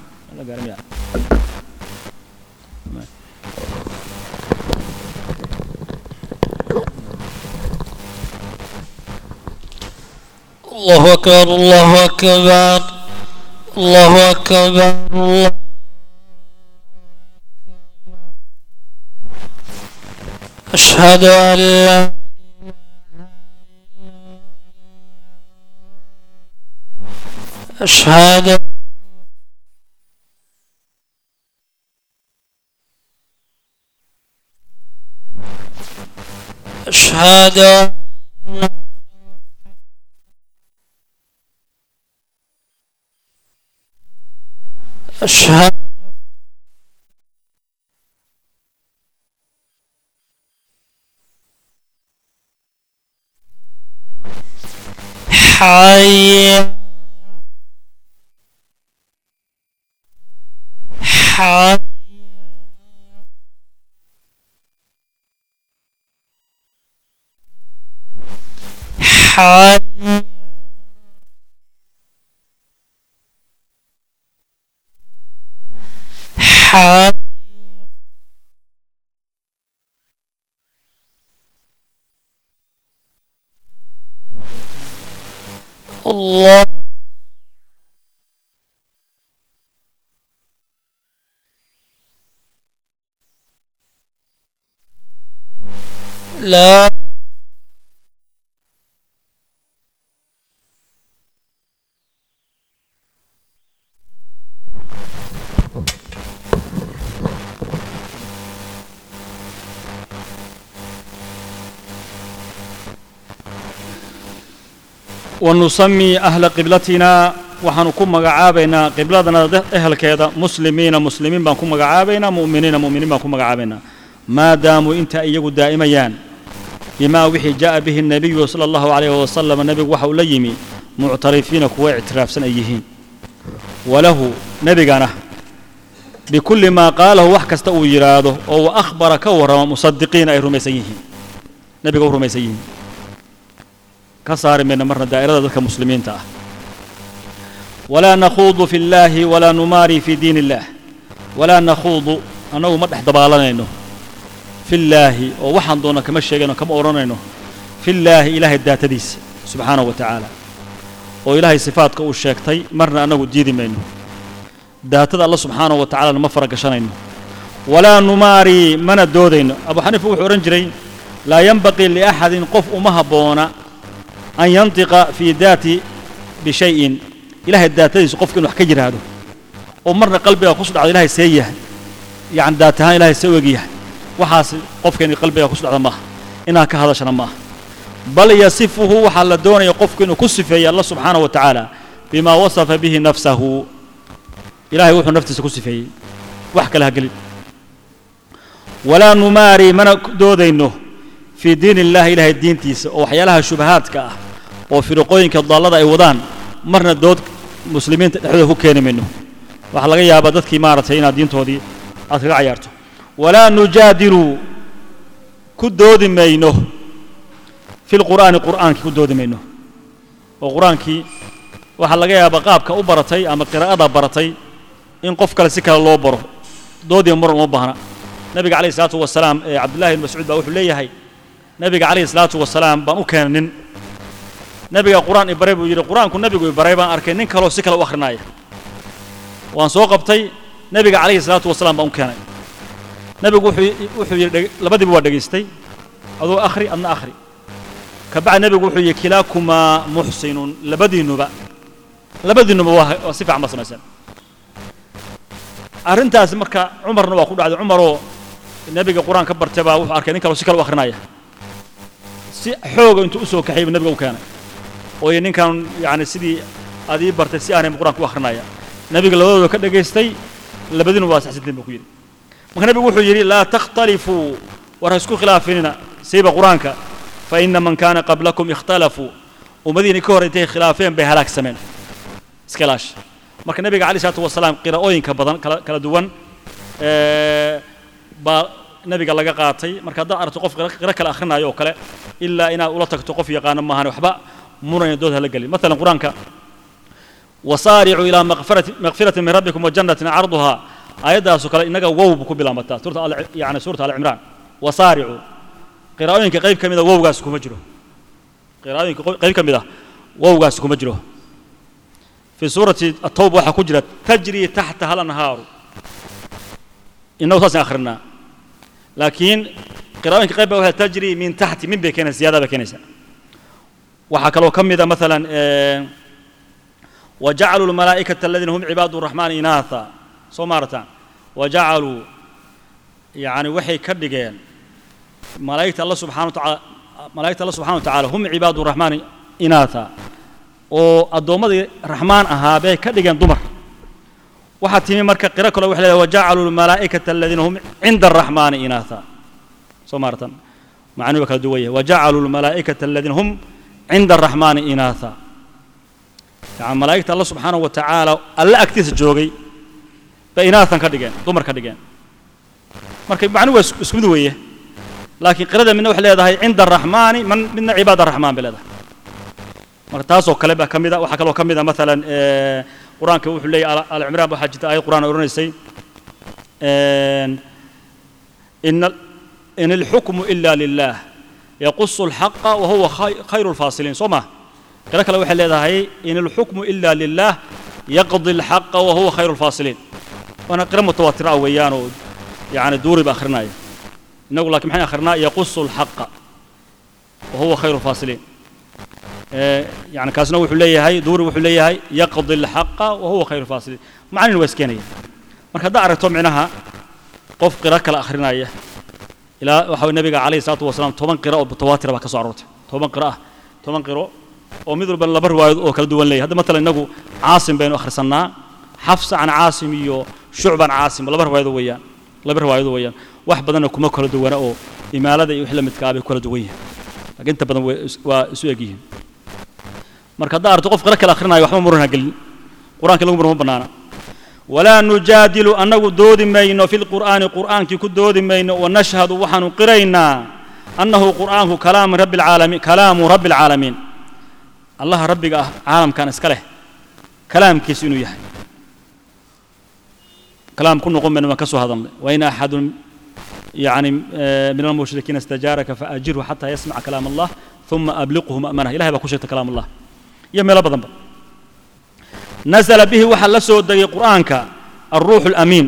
الله أكبر الله أكبر الله أكبر الله أشهد أن لا أشهد أشهد أن أشهد حي حي حي حي الله لا ونسمي أهل قبلتنا waxaanu ku magacaabaynaa qibladana ehelkeeda muslimiina muslimiin baan ku magacaabaynaa mu'miniina mu'miniin baan ku magacaabaynaa maadaamuu inta iyagu daa'imayaan bimaa wixii jaa'a bihi الnabiyu sala allahu calayhi wasalam nebigu waxa uu la yimi muctarifiina kuwa ictiraafsan ay yihiin walahu nebigana bikulli maa qaalahu wax kasta uu yidhaahdo oo wa akhbara ka warrama musadiqiina ay rumaysan yihiin nebiga u rumaysan yihiin ka saari mayna marna daa'irada dadka muslimiinta ah walaa nakhuudu fi llaahi walaa numaari fi diin illaah walaa nakhuudu annagu ma dhex dabaalanayno fi llaahi oo waxaan doona kama sheegayno kama odhanayno fi llaahi ilaahay daatadiisa subxaanahu wa tacaala oo ilaahay sifaadka uu sheegtay marna annagu diidi mayno daatada alla subxaanahu wa tacalana ma fara gashanayno walaa numaari mana doodayno abu xaniifa wuxuu odhan jiray laa yanbaqii liaxadin qof uma habboona an yantiqa fii daati bishayin ilahay daatadiisu qofka inu wax ka yidhaahdo oo marna qalbiga kusu dhacdo ilahay see yahay yacni daat ahaan ilahay see og yahay waxaas qofka inay qalbiga kusu dhacdo maaha inaad ka hadashana maaha bal yasifuhu waxaa la doonaya qofku inuu ku sifeeyo alla subxaanahu wa tacaala bimaa wasafa bihi nafsahu ilaahay wuxuu naftiisa ku sifeeyey wax kale ha gelin walaa numaari mana ku doodayno fii diin illahi ilaahay diintiisa oo waxyaalaha shubahaadka ah oo firiqooyinka daallada ay wadaan marna dood muslimiinta dhexdooda ku keeni mayno waxaa laga yaabaa dadkii maaragtay inaad diintoodii aad kaga cayaarto walaa nujaadilu ku doodi mayno fi lqur'aani qur'aankii ku doodi mayno oo qur-aankii waxaa laga yaabaa qaabka u baratay ama qiraa'ada baratay in qof kale si kale loo baro doodiya muran uma baahna nabiga calayhi salaatu wasalaam ee cabdullahi ibn mascuud baa wuxuu leeyahay nabiga calayhi salaatu wasalaam baan u keenay nin nabiga qur-aan i baray buu yidhi qur-aanku nabigu i baray baan arkay nin kaloo si kale u akhrinaya waan soo qabtay nabiga calayhi salaatu wasalaam baan u keenay nabigu wuxuu wuxuu yidhi dheg- labadiiba waa dhegaystay aduu akhri adna akhri kabacdi nabigu wuxuu yidhi kilaakumaa muxsinun labadiinnuba labadiinnuba waa waa si fiican ba samayseen arrintaasi marka cumarna waa ku dhacday cumaroo nebiga qur-aan ka bartay baa wuxuu arkay nin kaloo si kale u akhrinaya si xooga intuu u soo kaxayay buu nabiga u keenay oo iyo ninkan yacni sidii aad ii bartay si aanay qur-aanka u akhrinaya nabiga labadooda ka dhegaystay labadiinu waa saxsantiin buu ku yidhi marka nabigu wuxuu yidhi laa takhtalifuu war ha isku khilaafinina siiba qur-aanka fa ina man kaana qablakum ikhtalafuu ummadihiina ka hor intay khilaafeen bay halaagsameen iska ilaash marka nabiga calayh salaatu wasalaam qiraa'ooyinka badan kala kala duwan ee, baa nabiga laga qaatay marka haddaad aragto qof qira qiro kale akhrinayo oo kale ilaa inaad ula tagto qof yaqaano maahan waxba muranya dood hala gelin maalan qur-aanka wasaaricuu ilaa maqfirati maqfirati min rabbikum wajannatin carduhaa aayaddaasoo kale innaga wow bu ku bilaabataa suurta al yani suurta alcimraan wasaaricuu qiraa'ooyinka qayb ka mida wowgaas kuma jiro qiraa'ooyinka qo- qayb ka mid ah wowgaas kuma jiro في سورة التوبة waxaa ku jira تجري تحتها الأنهار إنه saas أخرنا لكن قراءooyinka qayb ba waxay تجري من تحت min bay keenaysa ziyaada bay keenaysa waxaa kaloo ka mida مثلا eh, وجعلوا الملائكة الذين هم عباد الرحمن إناثا soo maarataan وجعلوا يعني waxay ka dhigeen malaa'igta Allah subحanaه وتعالى malaa'igta Allah subحanaه وتعالى هم عباد الرحمن إناثا oo addoommadii raxmaan ahaa bay ka dhigeen dumar waxaa timi marka qiro kale waxay leedahay wajacaluu lmalaa'ikata aladiina hum cinda araxmaani inaatha soo maaratan macnuhu waa kala duwan yahay wajacaluu lmalaa'ikata aladiina hum cinda araxmaani inaatha yani malaa'igta alla subxaanahu wa tacaala alle agtiisa joogay bay inaathan ka dhigeen dumar ka dhigeen marka macnuhu waa isku mid weeye laakiin qirada midna waxay leedahay cinda araxmaani man midna cibaad araxmaan bay leedahay marka taasoo kale baa ka mid a waxaa kaloo ka mid a maalan eh, qur-aanka wuxuu leeyahy alcimraan waxaa jirta aayad qur-aan odhanaysay in in alxukmu ila lilah yaqusu alxaqa wa huwa khay- khayru lfaasiliin soo ma qiro kale waxay leedahay in alxukmu ila lilah yaqdi alxaqa wa huwa khayru lfaasiliin waana qiro mutawaatira ah weeyaan oo yani duuri ba akhrinaya inagu laakiin maxay akhrinaa yaqusu alxaqa wa huwa khayru lfaasiliin آه، يعني كاسنا وحو ليهي دوري وحو ليهي يقضي الحق وهو خير الفاصلين معنى واسكينية marka haddaa aragto micnaha qof qiro kale akhrinaya ilaa waxa uu nabiga calayhi salaatu wasalaam toban qiro oo mutawaatira baa ka soo aroortay toban qiro ah toban qiro oo mid walba laba riwaayad oo kala duwan leeyahay hadda matalan inagu caasim baynu akhrisannaa xafsa can caasim iyo shucban caasim laba riwaayado weeyaan laba riwaayado weeyaan wax badanna kuma kala duwana oo imaalada iyo wix la midkaa bay kala duwan yihiin laakiin inta badan way is- waa isu eg yihiin marka haddaa aragto qof qiro kale akhrinayo waxba muran ha gelin qur-aanka lagu muran ma bannaana walaa nujaadilu annagu doodi mayno fi lqur'aani qur'aankii ku doodi mayno wanashhadu waxaanu qiraynaa annahu qur'aanku kalaamu rabbi alcaalamiin kalaamu rabbi alcaalamiin allaha rabbiga ah caalamkan iska leh kalaamkiisu inuu yahay kalaam ku noqon mayno waan ka soo hadalnay wain axadun يعني آه، من المشركين استجارك فأجره حتى يسمع كلام الله ثم أبلغه مأمنه إلهي بكشرت كلام الله يمي لبضن نزل به وحل سود قرآنك الروح الأمين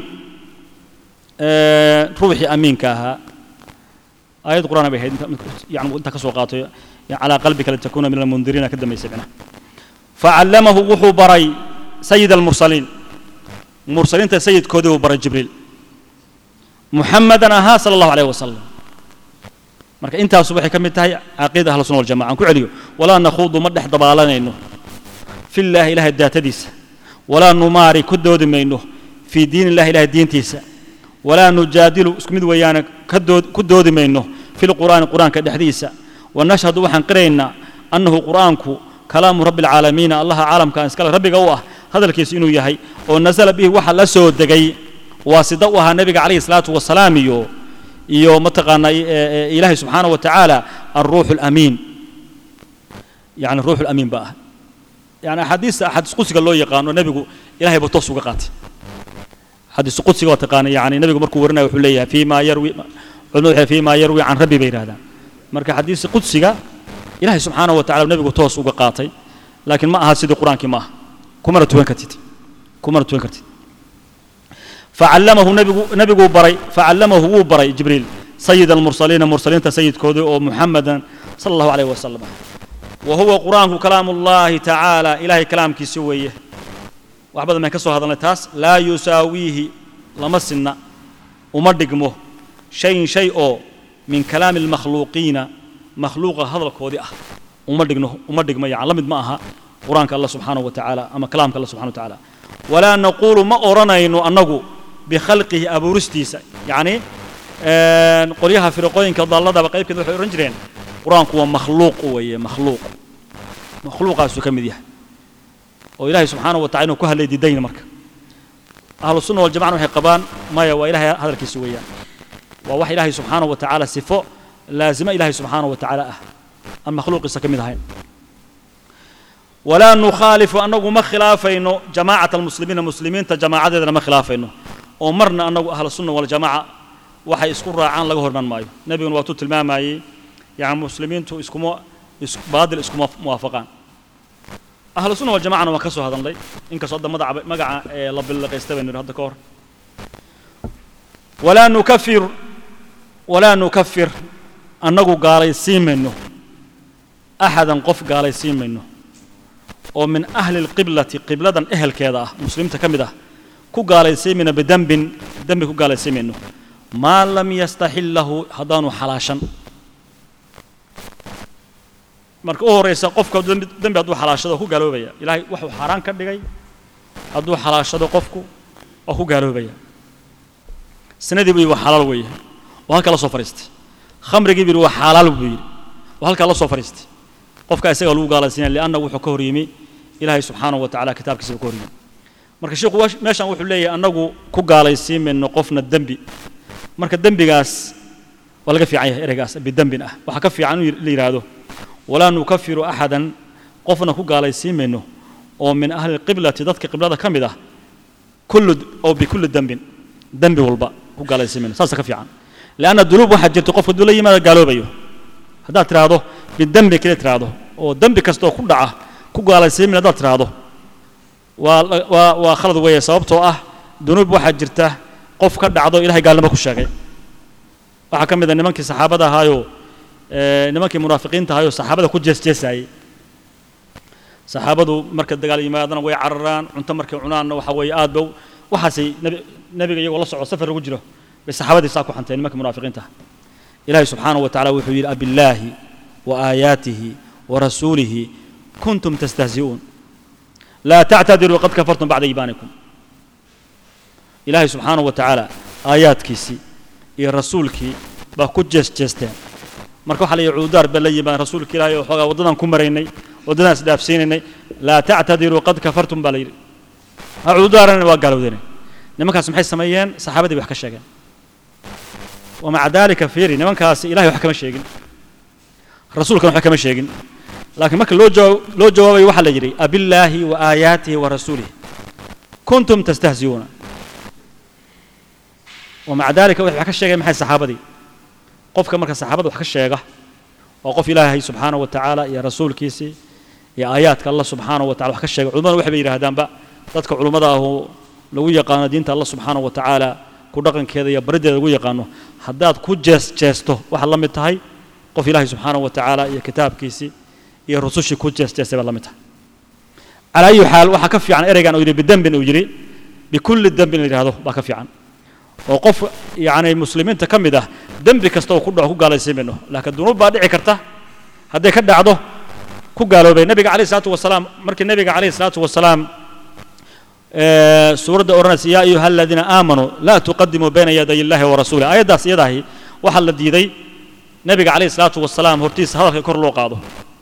آه، روحي أمين كاها آية قرآن بها يعني أنت كسوقاته يعني على قلبك لتكون من المنذرين كدما يسمعنا فعلمه وحو بري سيد المرسلين مرسلين سيد كودو بري جبريل محمدا أها صلى الله عليه وسلم marka intaas waxay ka mid tahay caqiida ahlu sunna wal jamaa aan ku celiyo walaa nakhuudu ma dhex dabaalanayno fillaahi ilaahay daatadiisa walaa numaari ku doodi mayno fii diin illahi ilahay diintiisa walaa nujaadilu isku mid weeyaane ka dood ku doodi mayno fi lqur'aani qur'aanka dhexdiisa wanashhadu waxaan qiraynaa annahu qur'aanku kalaamu rabbi alcaalamiina allaha caalamka iskale rabbiga u ah hadalkiisu inuu yahay oo nasala bihi waxa la soo degay waasida u ahaa nebiga calayhi salaatu wasalaam iyo iyo mataqaanaa ilaahay subxaanaه wa tacaala alruuxu alamiin yani ruuxu alamiin ba ah yani axaadiista axaadiis qudsiga loo yaqaano nebigu ilahay buu toos uga qaatay xadiis qudsiga waa taqaana yani nebigu markuu warinaya wuxuu leeyahay fii ma yarwi culimadu waxay fii ma yarwi can rabbi bay yidhahdaan marka xadiis qudsiga ilahay subxaanaه wa tacala nebigu toos uga qaatay laakiin ma aha sidii qur-aankii ma aha kumana tukan kartid kumana tukan kartid facallamahu nebigu nebiguu baray facallamahu wuu baray jibriil sayid almursaliina mursaliinta sayidkoodii oo muxamadan sala allahu alayh wasalam wa huwa qur'aanku kalaamu ullahi tacaala ilahay kalaamkiisi weeye wax badan baan ka soo hadalnay taas laa yusaawiihi lama sinna uma dhigmo shayin shay oo min kalaami almakhluuqiina makhluuqa hadalkoodii ah uma dhigno uma dhigmo yani la mid ma aha qur'aanka allah subxaanahu wa tacaala ama kalaamka allah subxana wa tacaala walaa naquulu ma odhanayno annagu bikhalqihi abuuristiisa yacni qolyaha firaqooyinka dalladaba qaybkeed waxay odhan jireen qur-aanku waa makhluuq weeye makhluuq makhluuqaasuu ka mid yahay oo ilaahay subxaanahu wa tacala inuu ku hadlay diidayna marka ahlu sunna waljamacna waxay qabaan maya waa ilahay hadalkiisa weeyaan waa wax ilaahay subxaanahu wa tacaala sifo laazimo ilaahay subxaanahu wa tacaala ah aan makhluuqiisa ka mid ahayn walaa nukhaalifu annagu ma khilaafayno jamaacata almuslimiina muslimiinta jamaacadeedana ma khilaafayno oo marna annagu ahlu sunna waljamaaca waxay isku raacaan laga horman maayo nebiguna waatuu tilmaamayey yani muslimiintu iskuma baadil iskuma muwaafaqaan ahlu sunna waljamacana waan ka soo hadalnay inkastoo hadda madaca magaca ee la billaqaysta baynu hadda ka hor walaa nukafir walaa nukafir annagu gaalaysiin mayno axadan qof gaalaysiin mayno oo min ahli lqiblati qibladan ehelkeeda ah muslimiinta ka mid ah ku gaalaysiimayno bidembin dembi ku gaalaysiimayno maa lam yastaxillahu haddaanu xalaashan marka u horraysa qofka dembi dembi hadduu xalaashado ku gaaloobaya ilaahay waxuu xaaraan ka dhigay hadduu xalaashado qofku waa ku gaaloobaya sanadii buu yidhi waa xalaal weeye oo halkaa la soo fadhiistay khamrigii buu yidhi waa xalaal buu yidhi oo halkaa la soo fadhiistay qofka isaga lagu gaalaysiinaya lianna wuxuu ka hor yimi ilaahay subxaanahu wa tacala kitaabkiisa buu ka hor yimi marka sheikhu meeshan wuxuu leeyahay annagu ku gaalaysiin mayno qofna dembi marka dembigaas waa laga fiican yahay ereygaas bidembin ah waxaa ka fiican in la yidhaahdo walaa nukafiru axadan qofna ku gaalaysiin mayno oo min ahli lqiblati dadka qiblada ka mid ah kullu oo bikulli dembin dembi walba ku gaalaysiin mayno saasa ka fiican lianna dunuub waxaa jirta qofka hadduu la yimaado gaaloobayo haddaad tidhaahdo bidembi kale tidhaahdo oo dembi kasta oo ku dhaca ku gaalaysiin mayno haddaad tidhaahdo waa waa waa khalad weeye sababtoo ah dunuub waxaa jirta qof ka dhacdo ilahay gaalnimo ku sheegay waxaa ka mid a nimankii saxaabada ahaayoo nimankii munaafiqiinta ahaayoo saxaabada ku jeesjeesaayey saxaabadu marka dagaal yimaadana way cararaan cunto markay cunaanna waxa weeye aad ba waxaasay nebi nebiga iyagoo la socdo safar lagu jiro bay saxaabadii saa ku xanteen nimanka munaafiqiinta ah ilaahay subxaanahu wa tacala wuxuu yidhi abillaahi wa aayaatihi wa rasuulihi kuntum tastahzi'uun laa tactadiruu qad kafartum bacda iimaanikum ilaahay subxaanahu wa tacaala aayaadkiisii iyo rasuulkii baa ku jeesjeesteen marka waxaa la yidhi cududaar baa la yimaad rasuulka ilaahay oo xoogaa waddadan ku maraynay waddadaan isdhaafsiinaynay laa tactadiruu qad kafartum baa la yidhi ha cududaaranay waa gaalowdeenay nimankaas maxay sameeyeen saxaabadii wax ka sheegeen wamaca daalika fiiri nimankaasi ilahay wax kama sheegin rasuulkana waxba kama sheegin laakiin marka loo jawaab loo jawaabayo waxaa la yidhi abillaahi wa aayaatihi wa rasuulihi kuntum tastahzi'uuna wamaca daalika wax ka sheegeen maxay saxaabadii qofka marka saxaabada wax ka sheega waa qof ilaahay subxaanahu wa tacaala iyo rasuulkiisii iyo aayaadka allah subxaanahu wa tacala wax ka sheega culimmadu waxay bay yidhaahdaanba dadka culimmada ahu lagu yaqaano diinta allah subxaanahu wa tacaala ku dhaqankeeda iyo bariddeeda lagu yaqaano haddaad ku jees jeesto waxaad la mid tahay qof ilaahay subxaanahu wa tacaala iyo kitaabkiisii iyo rusushii ku jees jeestay baad la mid tahay calaa ayi xaal waxaa ka fiican ereygan uu yidhi bidembin uu yidhi bikulli dembin la yidhahdo baa ka fiican oo qof yacni muslimiinta ka mid ah dembi kasta oo ku dhaco ku gaalaysiin mayno laakiin dunuub baa dhici karta hadday ka dhacdo ku gaaloobay nebiga calayhi salaatu wasalaam markii nebiga calayhi salaatu wasalaam ee, suuradda odhanaysa yaa ayuha aladiina aamanuu laa tuqadimuu bayna yaday illahi wa rasuulih aayaddaas iyadaahi waxaa la diiday nebiga calayhi salaatu wasalaam hortiisa hadalka kor loo qaado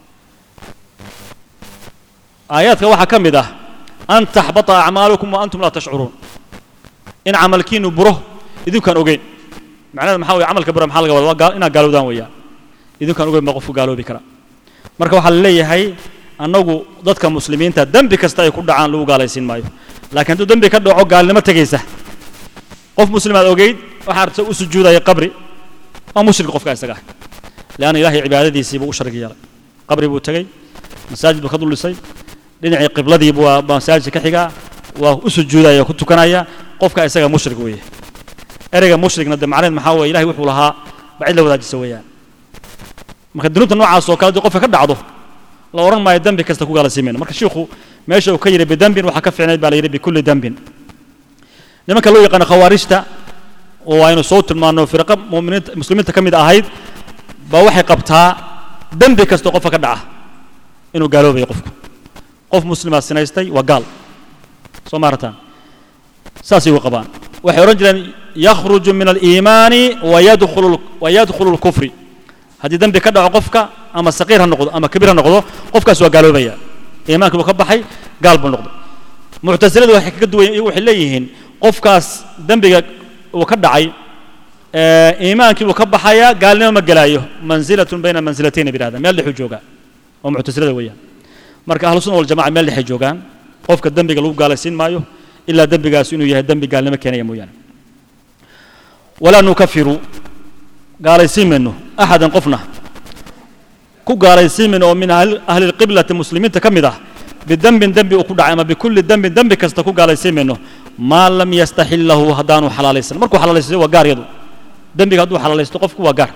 aayaadka waxaa ka mid ah an taxbata acmaalukum wa antum laa tashcuruun in camalkiinu buro idinkaan ogeyn macnaheed maxaa weye camalka bura maxaa laga wada waa gaal- inaad gaalowdaan weeyaan idinkaan ogeyn baa qofku gaaloobi kara marka waxaa la leeyahay annagu dadka muslimiinta dembi kasta ay ku dhacaan lagu gaalaysiin maayo laakiin hadduu dembi ka dhaco gaalnimo tegaysa qof muslimaad ogeyd waxaa arta u sujuudaya qabri waa mushrik qofka isaga ah leanna ilaahay cibaadadiisii buu u sharig yeelay qabri buu tegey masaajid buu ka dul dhisay dhinacii qibladiibu waa masaajidka ka xigaa waa u sujuudaya oo ku tukanaya qofka isaga mushrik weeye ereyga mushrikna de macnaheed maxaa weeye ilahay wuxuu lahaa ba cid la wadaajisa weeyaan marka dunuubta noocaas oo kale haddii qofka ka dhacdo la odhan maayo dembi kasta ku gaalasiimayno marka shiikhu meesha uu ka yidhi bidembin waxaa ka fiicnayd baa la yidhi bikulli dembin nimanka loo yaqaano khawaarijta oo aynu soo tilmaano firqa muminiinta muslimiinta ka mid ahayd baa waxay qabtaa dembi kastoo qofka ka dhaca inuu gaaloobayo qofku qof muslimaa sinaystay waa gaal soo maarataan saasay u qabaan waxay odhan jireen yakhruju min aliimaani wayadkhulu wayadkhulu lkufri haddii dembi ka dhaco qofka ama saqiir ha noqdo ama kabiir ha noqdo qofkaas waa gaaloobaya iimaankii buu ka baxay gaal buu noqday muctasiladu waxay kaga duwan iyagu waxay leeyihiin qofkaas dembiga uu ka dhacay ee, iimaankii buu ka baxayaa gaalnimo ma gelaayo manzilatun bayna mansilatayn bay yidhahdaan meel dhexuu joogaa oo muctasilada weeyaan marka ahlu sunna waljamaca meel dhexay joogaan qofka dembiga lagu gaalaysiin maayo ilaa dembigaas inuu yahay dembi gaalnimo keenaya mooyaane walaa nukafiru gaalaysiin mayno axadan qofna ku gaalaysiin mayno oo min ahli ahli lqiblati muslimiinta ka mid ah bidembin dembi uu ku dhacay ama bikulli dembin dembi kasta ku gaalaysiin mayno maa lam yastaxillahu haddaanu xalaalaysan markuu xalaalaysto waa gaar yadu dembiga hadduu xalaalaysto qofku waa gaar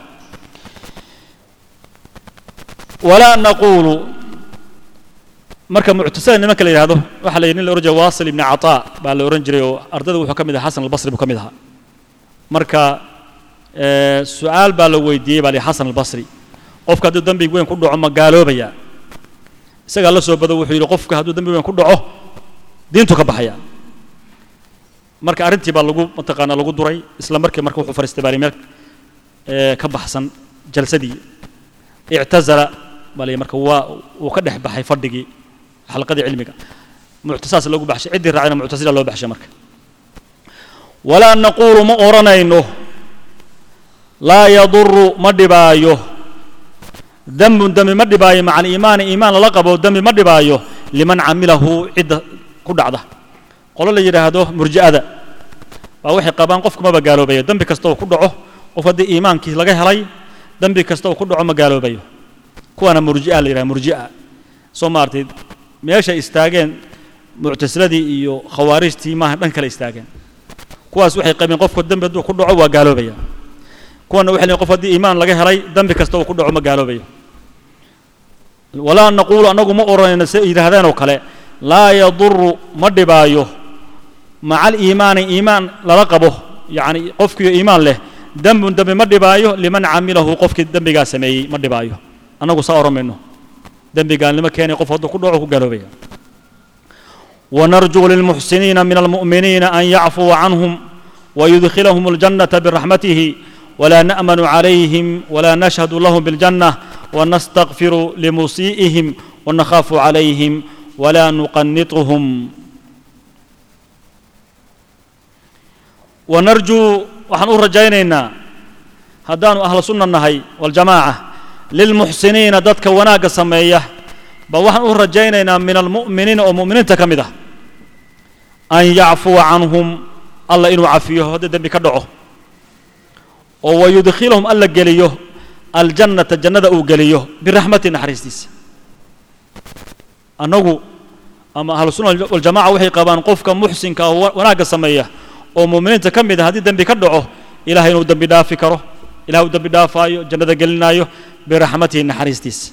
walaa naquulu marka muctasila nimanka la yidhahdo waxaa la yidhi nin la ohan jiray waasil ibni cataa baa la ohan jiray oo ardayda wuxuu ka mid ahaa xasan albasri buu ka mid ahaa marka ee, su-aal baa la weydiiyey baa la yidhi xasan albasri qofka hadduu dembi weyn ku dhaco ma gaaloobaya isagaa la soo bado wuxuu yidhi qofka hadduu dembi weyn ku dhaco diintu ka baxaya marka arrintii baa lagu mataqaanaa lagu duray isla markii marka wuxuu fariistay baa la yidhi meel ee, ka baxsan jalsadii ictazala baa la yidhi marka waa uu ka dhex baxay fadhigii xalqadii cilmiga muctasaas lagu baxshay ciddii raacayna muctasila loo baxshay marka walaa naquulu ma odhanayno laa yaduru ma dhibaayo dembun dembi ma dhibaayo maca aliimaani iimaan lala qabo dembi ma dhibaayo liman camilahu cidda ku dhacda qolo la yidhaahdo murji'ada baa waxay qabaan qofku maba gaaloobayo dembi kasta uu ku dhaco qof haddii iimaankii laga helay dembi kasta uu ku dhaco ma gaaloobayo kuwaana murji'a la yidhaha murji'a soo maartay meeshay istaageen muctasiladii iyo khawaarijtii maaha dhan kale istaageen kuwaas waxay qabeen qofku dembi hadduu ku dhaco waa gaaloobaya kuwana waxay leeyihin qof haddii iimaan laga helay dembi kasta uu ku dhaco ma gaaloobayo walaa naquulu annagu ma odhanayno se yidhaahdeen oo kale laa yaduru ma dhibaayo maca aliimaani iimaan lala qabo yacni qofkiiyo iimaan leh dembun dembi ma dhibaayo liman camilahu qofkii dembigaa sameeyey ma dhibaayo annagu saa odhan mayno dembi gaalnimo keenay qof hadduu ku dhaco ku gaaloobaya ونرجو للمحسنين من المؤمنين أن يعفو عنهم ويدخلهم الجنة برحمته ولا نأمن عليهم ولا نشهد لهم بالجنة ونستغفر لمسيئهم ونخاف عليهم ولا نقنطهم ونرجو وحن رجينا هدان أهل سنة النهي والجماعة للمحسنين دتك وناق سميه ba waxaan u rajaynaynaa min almu'miniina oo mu'miniinta ka mid ah an yacfuwa canhum alla inuu cafiyo haddii dembi ka dhaco oo wayudkhilahum alla geliyo aljannata jannada uu geliyo biraxmati naxariistiisa annagu ama ahlusuna waljamaca waxay qabaan qofka muxsinka ah oo wanaagga sameeya oo mu'miniinta ka mid ah haddii dembi ka dhaco ilahay inuu dembi dhaafi karo ilahay uu dembi dhaafaayo jannada gelinaayo biraxmatihi naxariistiisa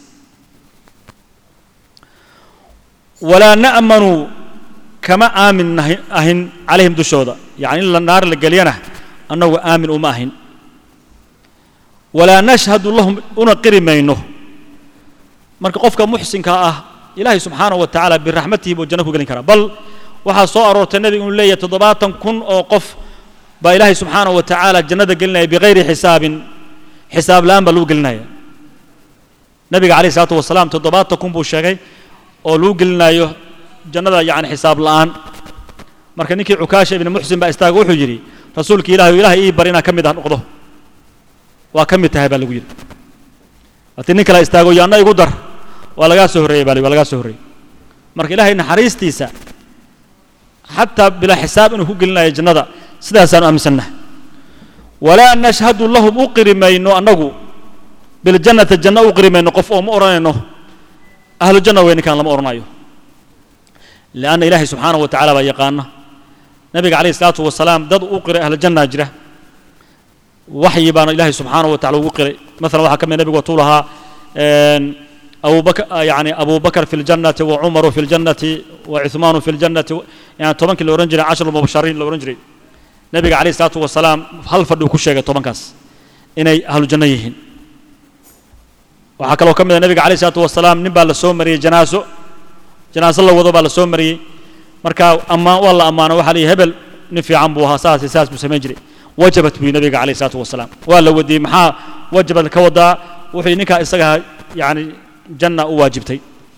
walaa na'manu kama aamin ahin calayhim dushooda yacni in la naar la geliyana annagu aamin uma ahin walaa nashhadu lahum una qiri mayno marka qofka muxsinka ah ilaahay subxaanahu wa tacaala biraxmatihi buu janno ku gelin karaa bal waxaa soo aroortay nebigu inuu leeyahay toddobaatan kun oo qof baa ilaahay subxaanahu wa tacaala jannada gelinaya bikayri xisaabin xisaab la'aan baa lagu gelinaya nebiga calayhi salaatu wasalaam toddobaatan kun buu sheegay oo lagu gelinayo jannada yacni xisaab la'aan marka ninkii cukaasha ibni muxsin baa istaaga wuxuu yidhi rasuulka ilaahay ilaahay ii bar inaan ka mid ah noqdo waa ka mid tahay baa lagu yidhi haddii nin kale istaago yo anna igu dar waa lagaa soo horreeyey baa la waa lagaa soo horreeyey marka ilaahay naxariistiisa xataa bilaa xisaab inuu ku gelinayo jannada sidaasaanu aaminsannahay walaa nashhadu lahum u qiri mayno annagu biljannati janno u qiri mayno qof oo ma odhanayno ahlu janna wey ninkaan lama odhanayo lianna ilaahay subxaanahu wa tacala baa yaqaana nabiga calayhi salaatu wasalaam dad u qiray ahlu jannaa jira waxyi baana ilaahay subxaanahu wa tacala ugu qiray masalan waxaa ka mid nabigu watuu lahaa أبو بكر يعني أبو بكر في الجنة وعمر في الجنة وعثمان في الجنة يعني طبعا كل أورنجري عشر المبشرين الأورنجري نبي عليه الصلاة والسلام هل فردوا كل شيء طبعا كاس إني أهل الجنة يهين وحكى لو كم النبي عليه الصلاة والسلام نبى لسومري جنازة جنازة الله وضبع لسومري مركا أما والله أما أنا وحلي هبل نفي عن بوها ساس ساس مسمجري وجبت بي نبي عليه الصلاة والسلام ولا ودي محا وجبت كودا وحي نكا إسقها يعني janna u waajibtay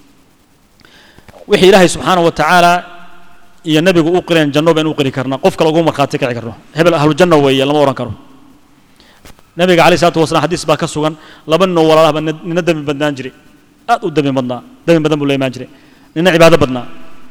wixii ilaahay subxaana wa tacaala iyo nebigu u qireen janno baynu u qiri karnaa qof kale ugu markhaati kici karno hebel ahlu janna weeye lama odhan karo nebiga calayh salatu wasalam xadiis baa ka sugan laba nin oo walaalahba nina dembi badnaan jiray aad u dembi badnaa dembi badan buu la imaan jiray nina cibaado badnaa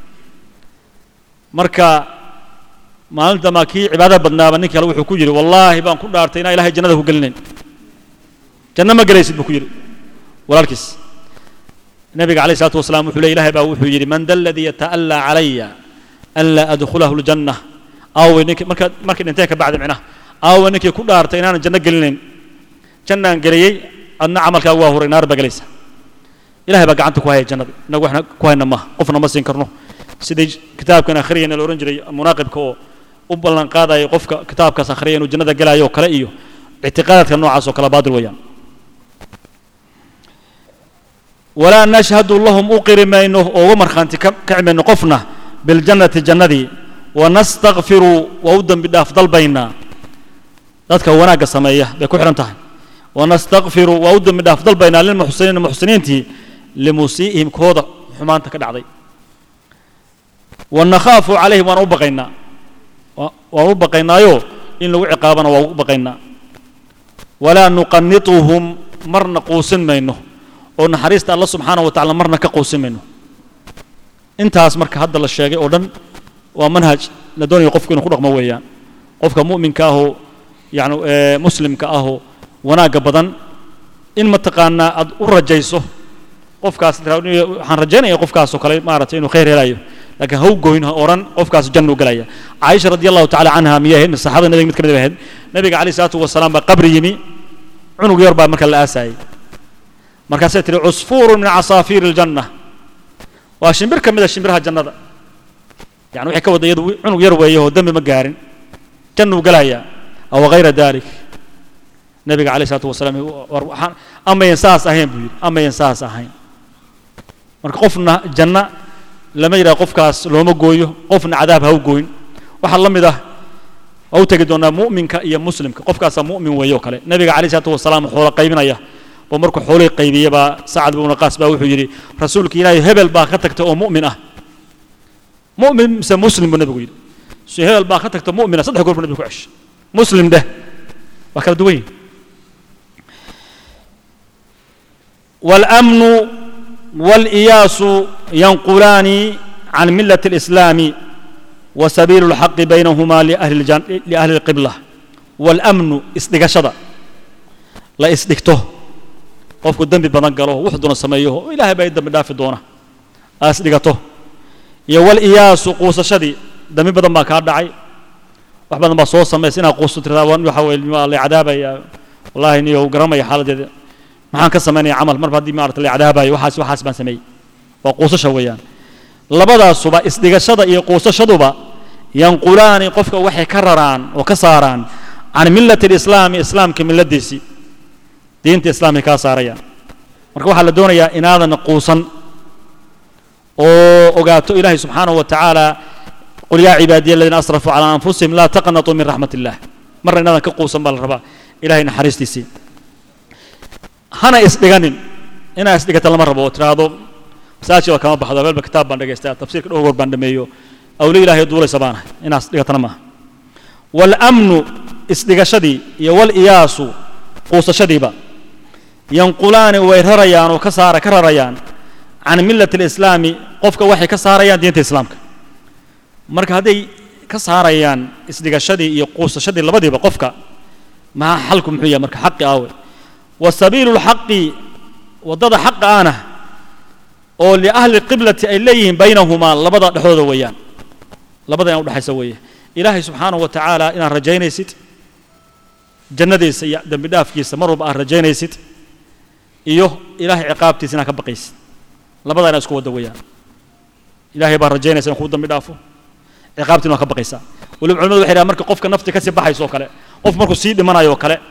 marka maalinta maa kii cibaado badnaaba nin kale wuxuu ku yidhi wallaahi baan ku dhaartay inaan ilahay jannada ku gelinayn janno ma gelaysid buu ku yidhi walaalkiis nabiga عليه الصلاة والسلام وحول إله با وحول يري من ذا الذي يتألى علي ألا أدخله الجنة أو إنك مركا مركا انتهك بعد معناه أو إنك كل دارت إن أنا جنة قلنين جنة قليي أن عملك هو هو نار بقليسة إله بقى عنك كوهي جنة نقول إحنا كوهي نما قفنا ما سينكرنه سيدي كتاب كان آخريا الأورنجري مناقب كو وبلن قادا يقف كتاب كاس آخريا وجنة قلا يو كلا إيو اعتقادات كان نوعا سو كلا بادر ويان ولا نشهد لهم أقر مينه أو مرخانتي كعمين قفنا بالجنة جندي ونستغفر وودن بدا أفضل بينا ذاتك وناق سمية بكو حرمتها ونستغفر وودن بدا أفضل بينا للمحسنين المحسنين تي لمسيئهم كوضا حمان تكدعضي ونخاف عليهم ونوبقينا ونوبقينا يو إن لو عقابنا ونوبقينا ولا نقنطهم مرنا قوسن مينه oo naxariista alla subxaana wa tacala marna ka quusimayno intaas marka hadda la sheegay oo dhan waa manhaj la doonayo qofku inuu ku dhaqmo weeyaan qofka mu'minka ahoo yani muslimka ahoo wanaagga badan in mataqaanaa aad u rajayso qofkaas waxaan rajaynaya qofkaasoo kale maaragtay inuu khayr helayo laakiin haw goyn ha odhan qofkaas janna u gelaya caaisha radi allahu tacala canha miyay ahayd saxaabada nabiga mid ka mid bay ahayd nabiga calayhi salaatu wasalaam baa qabri yimi cunug yar baa marka la aasaayay markaasay tihi cusfuuru min casaafiiri aljanna waa shimbir ka mid a shimbiraha jannada yani waxay ka wadda iyadu cunug yar weeye oo dembi ma gaarin jannuu gelayaa aw hayra dalik nabiga calayh isalaatu wasalaam waxaan amayan saas ahayn buu yidhi amayan saas ahayn marka qofna janna lama yidhaha qofkaas looma gooyo qofna cadaab ha u gooyn waxaa la mid ah waa u tegi doonaa mu'minka iyo muslimka qofkaasaa mu'min weeye oo kale nabiga calayh isalaatu wasalaam xoola qaybinaya oo markuu xoolihii qaybiyey baa sacad bnu qaas baa wuxuu yidhi rasuulka ilaahay hebel baa ka tagta oo mu'min ah mu'min mise muslim buu nabigu yidhi si hebel baa ka tagta mu'mina saddex goor buu nabigu ku ceshay muslim dheh waa kala duwan yihin والأمن والإياس ينقلان عن ملة الإسلام وسبيل الحق بينهما لأهل, الجن... لأهل القبلة والأمن إصدقشدة لا إصدقته qofku dembi badan galo wuxuu doona sameeyo ilaahay baa i dembi dhaafi doona aas dhigato iyo wal iyaasu quusashadii dembi badan baa kaa dhacay wax badan baa soo samaysa inaad quusto tirada waxa weye waa la cadaabaya wallahi niyo garanaya xaaladeeda maxaan ka samaynaya camal marba haddii maarata la cadaabayo waxaas waxaas baan sameeyey waa quusasha weeyaan labadaasuba isdhigashada iyo quusashaduba yanqulaani qofka waxay ka raraan oo ka saaraan can millati alislaami islaamka milladiisii diinta islaamay kaa saarayaan marka waxaa la doonayaa inaadan quusan oo ogaato ilaahay subxaanahu wa tacaala qul yaa cibaadiya aladiina asrafuu calaa anfusihim laa taqnatuu min raxmat illah marna inaadan ka quusan baa la rabaa ilahay naxariistiisii hana isdhiganin inaa isdhigata lama rabo oo tiraahdo masaajidba kama baxdo meelba kitaab baan dhagaystaa tafsiirka dhowr goor baan dhameeyo awle ilaahay duulaysa baan ahay inaa isdhigatana maaha waalamnu isdhigashadii iyo waliyaasu quusashadiiba yanqulaani way rarayaan oo ka saara ka rarayaan can millati alislaami qofka waxay ka saarayaan diinta islaamka marka hadday ka saarayaan isdhigashadii iyo quusashadii labadiiba qofka maxaa xalku muxuu yahay marka xaqi aawe wa sabiilu lxaqi waddada xaqa ana oo liahli qiblati ay leeyihiin baynahumaa labada dhexdooda weeyaan labada inaan udhexaysa weeye ilaahay subxaanahu wa tacaala inaad rajaynaysid jannadiisa iyo dembi dhaafkiisa mar walba aad rajaynaysid iyo ilaahay ciqaabtiisa inaad ka baqaysid labada inaad isku wadda weeyaan ilaahay baa rajaynaysa in kuu dambi dhaafo ciqaabtiina waa ka baqaysaa waliba culimadu waxay dhahan marka qofka nafti kasii baxayso oo kale qof markuu sii dhimanayo oo kale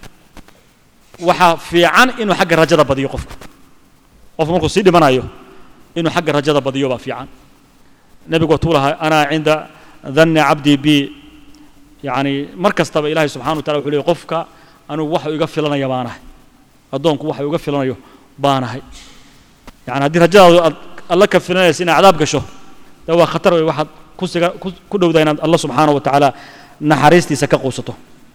waxaa fiican inuu xagga rajada badiyo qofku qofku markuu sii dhimanayo inuu xagga rajada badiyo baa fiican nebigu watuu lahaa anaa cinda danni cabdii bi yacni mar kastaba ilaahay subxana wa tacala wuxuu leeyay qofka anigu waxa iga filanaya baanahay addoonku waxa iga filanayo baanahay yani haddii rajadaadu aad alla ka filanaysa inaad cadaab gasho dee waa khatar wey waxaad kusiga ku dhowdaa inaad alla subxaana wa tacaala naxariistiisa ka quusato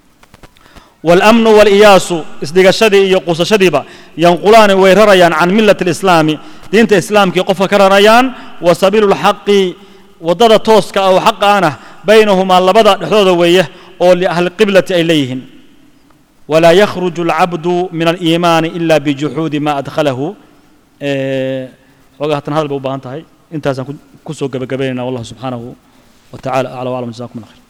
والأمن والإياس إسدقشدي iyo quusashadiiba yanqulaani way rarayaan can milati الإسlaami diinta islaamkii qofka ka rarayaan wa sabiilu الxaqi waddada tooska ah oo xaqa ana baynahumaa labada dhexdooda weeye oo liahli qiblati ay leeyihiin walaa yakhruju الcabdu min الإimaani إila bijuxuudi ma adkhalahu xoogaa hatan hadal bay u baahan tahay intaasaan ku soo gebagabaynayna wallahu subxaanahu wa tacala aclى وaclam jazakum allah khayr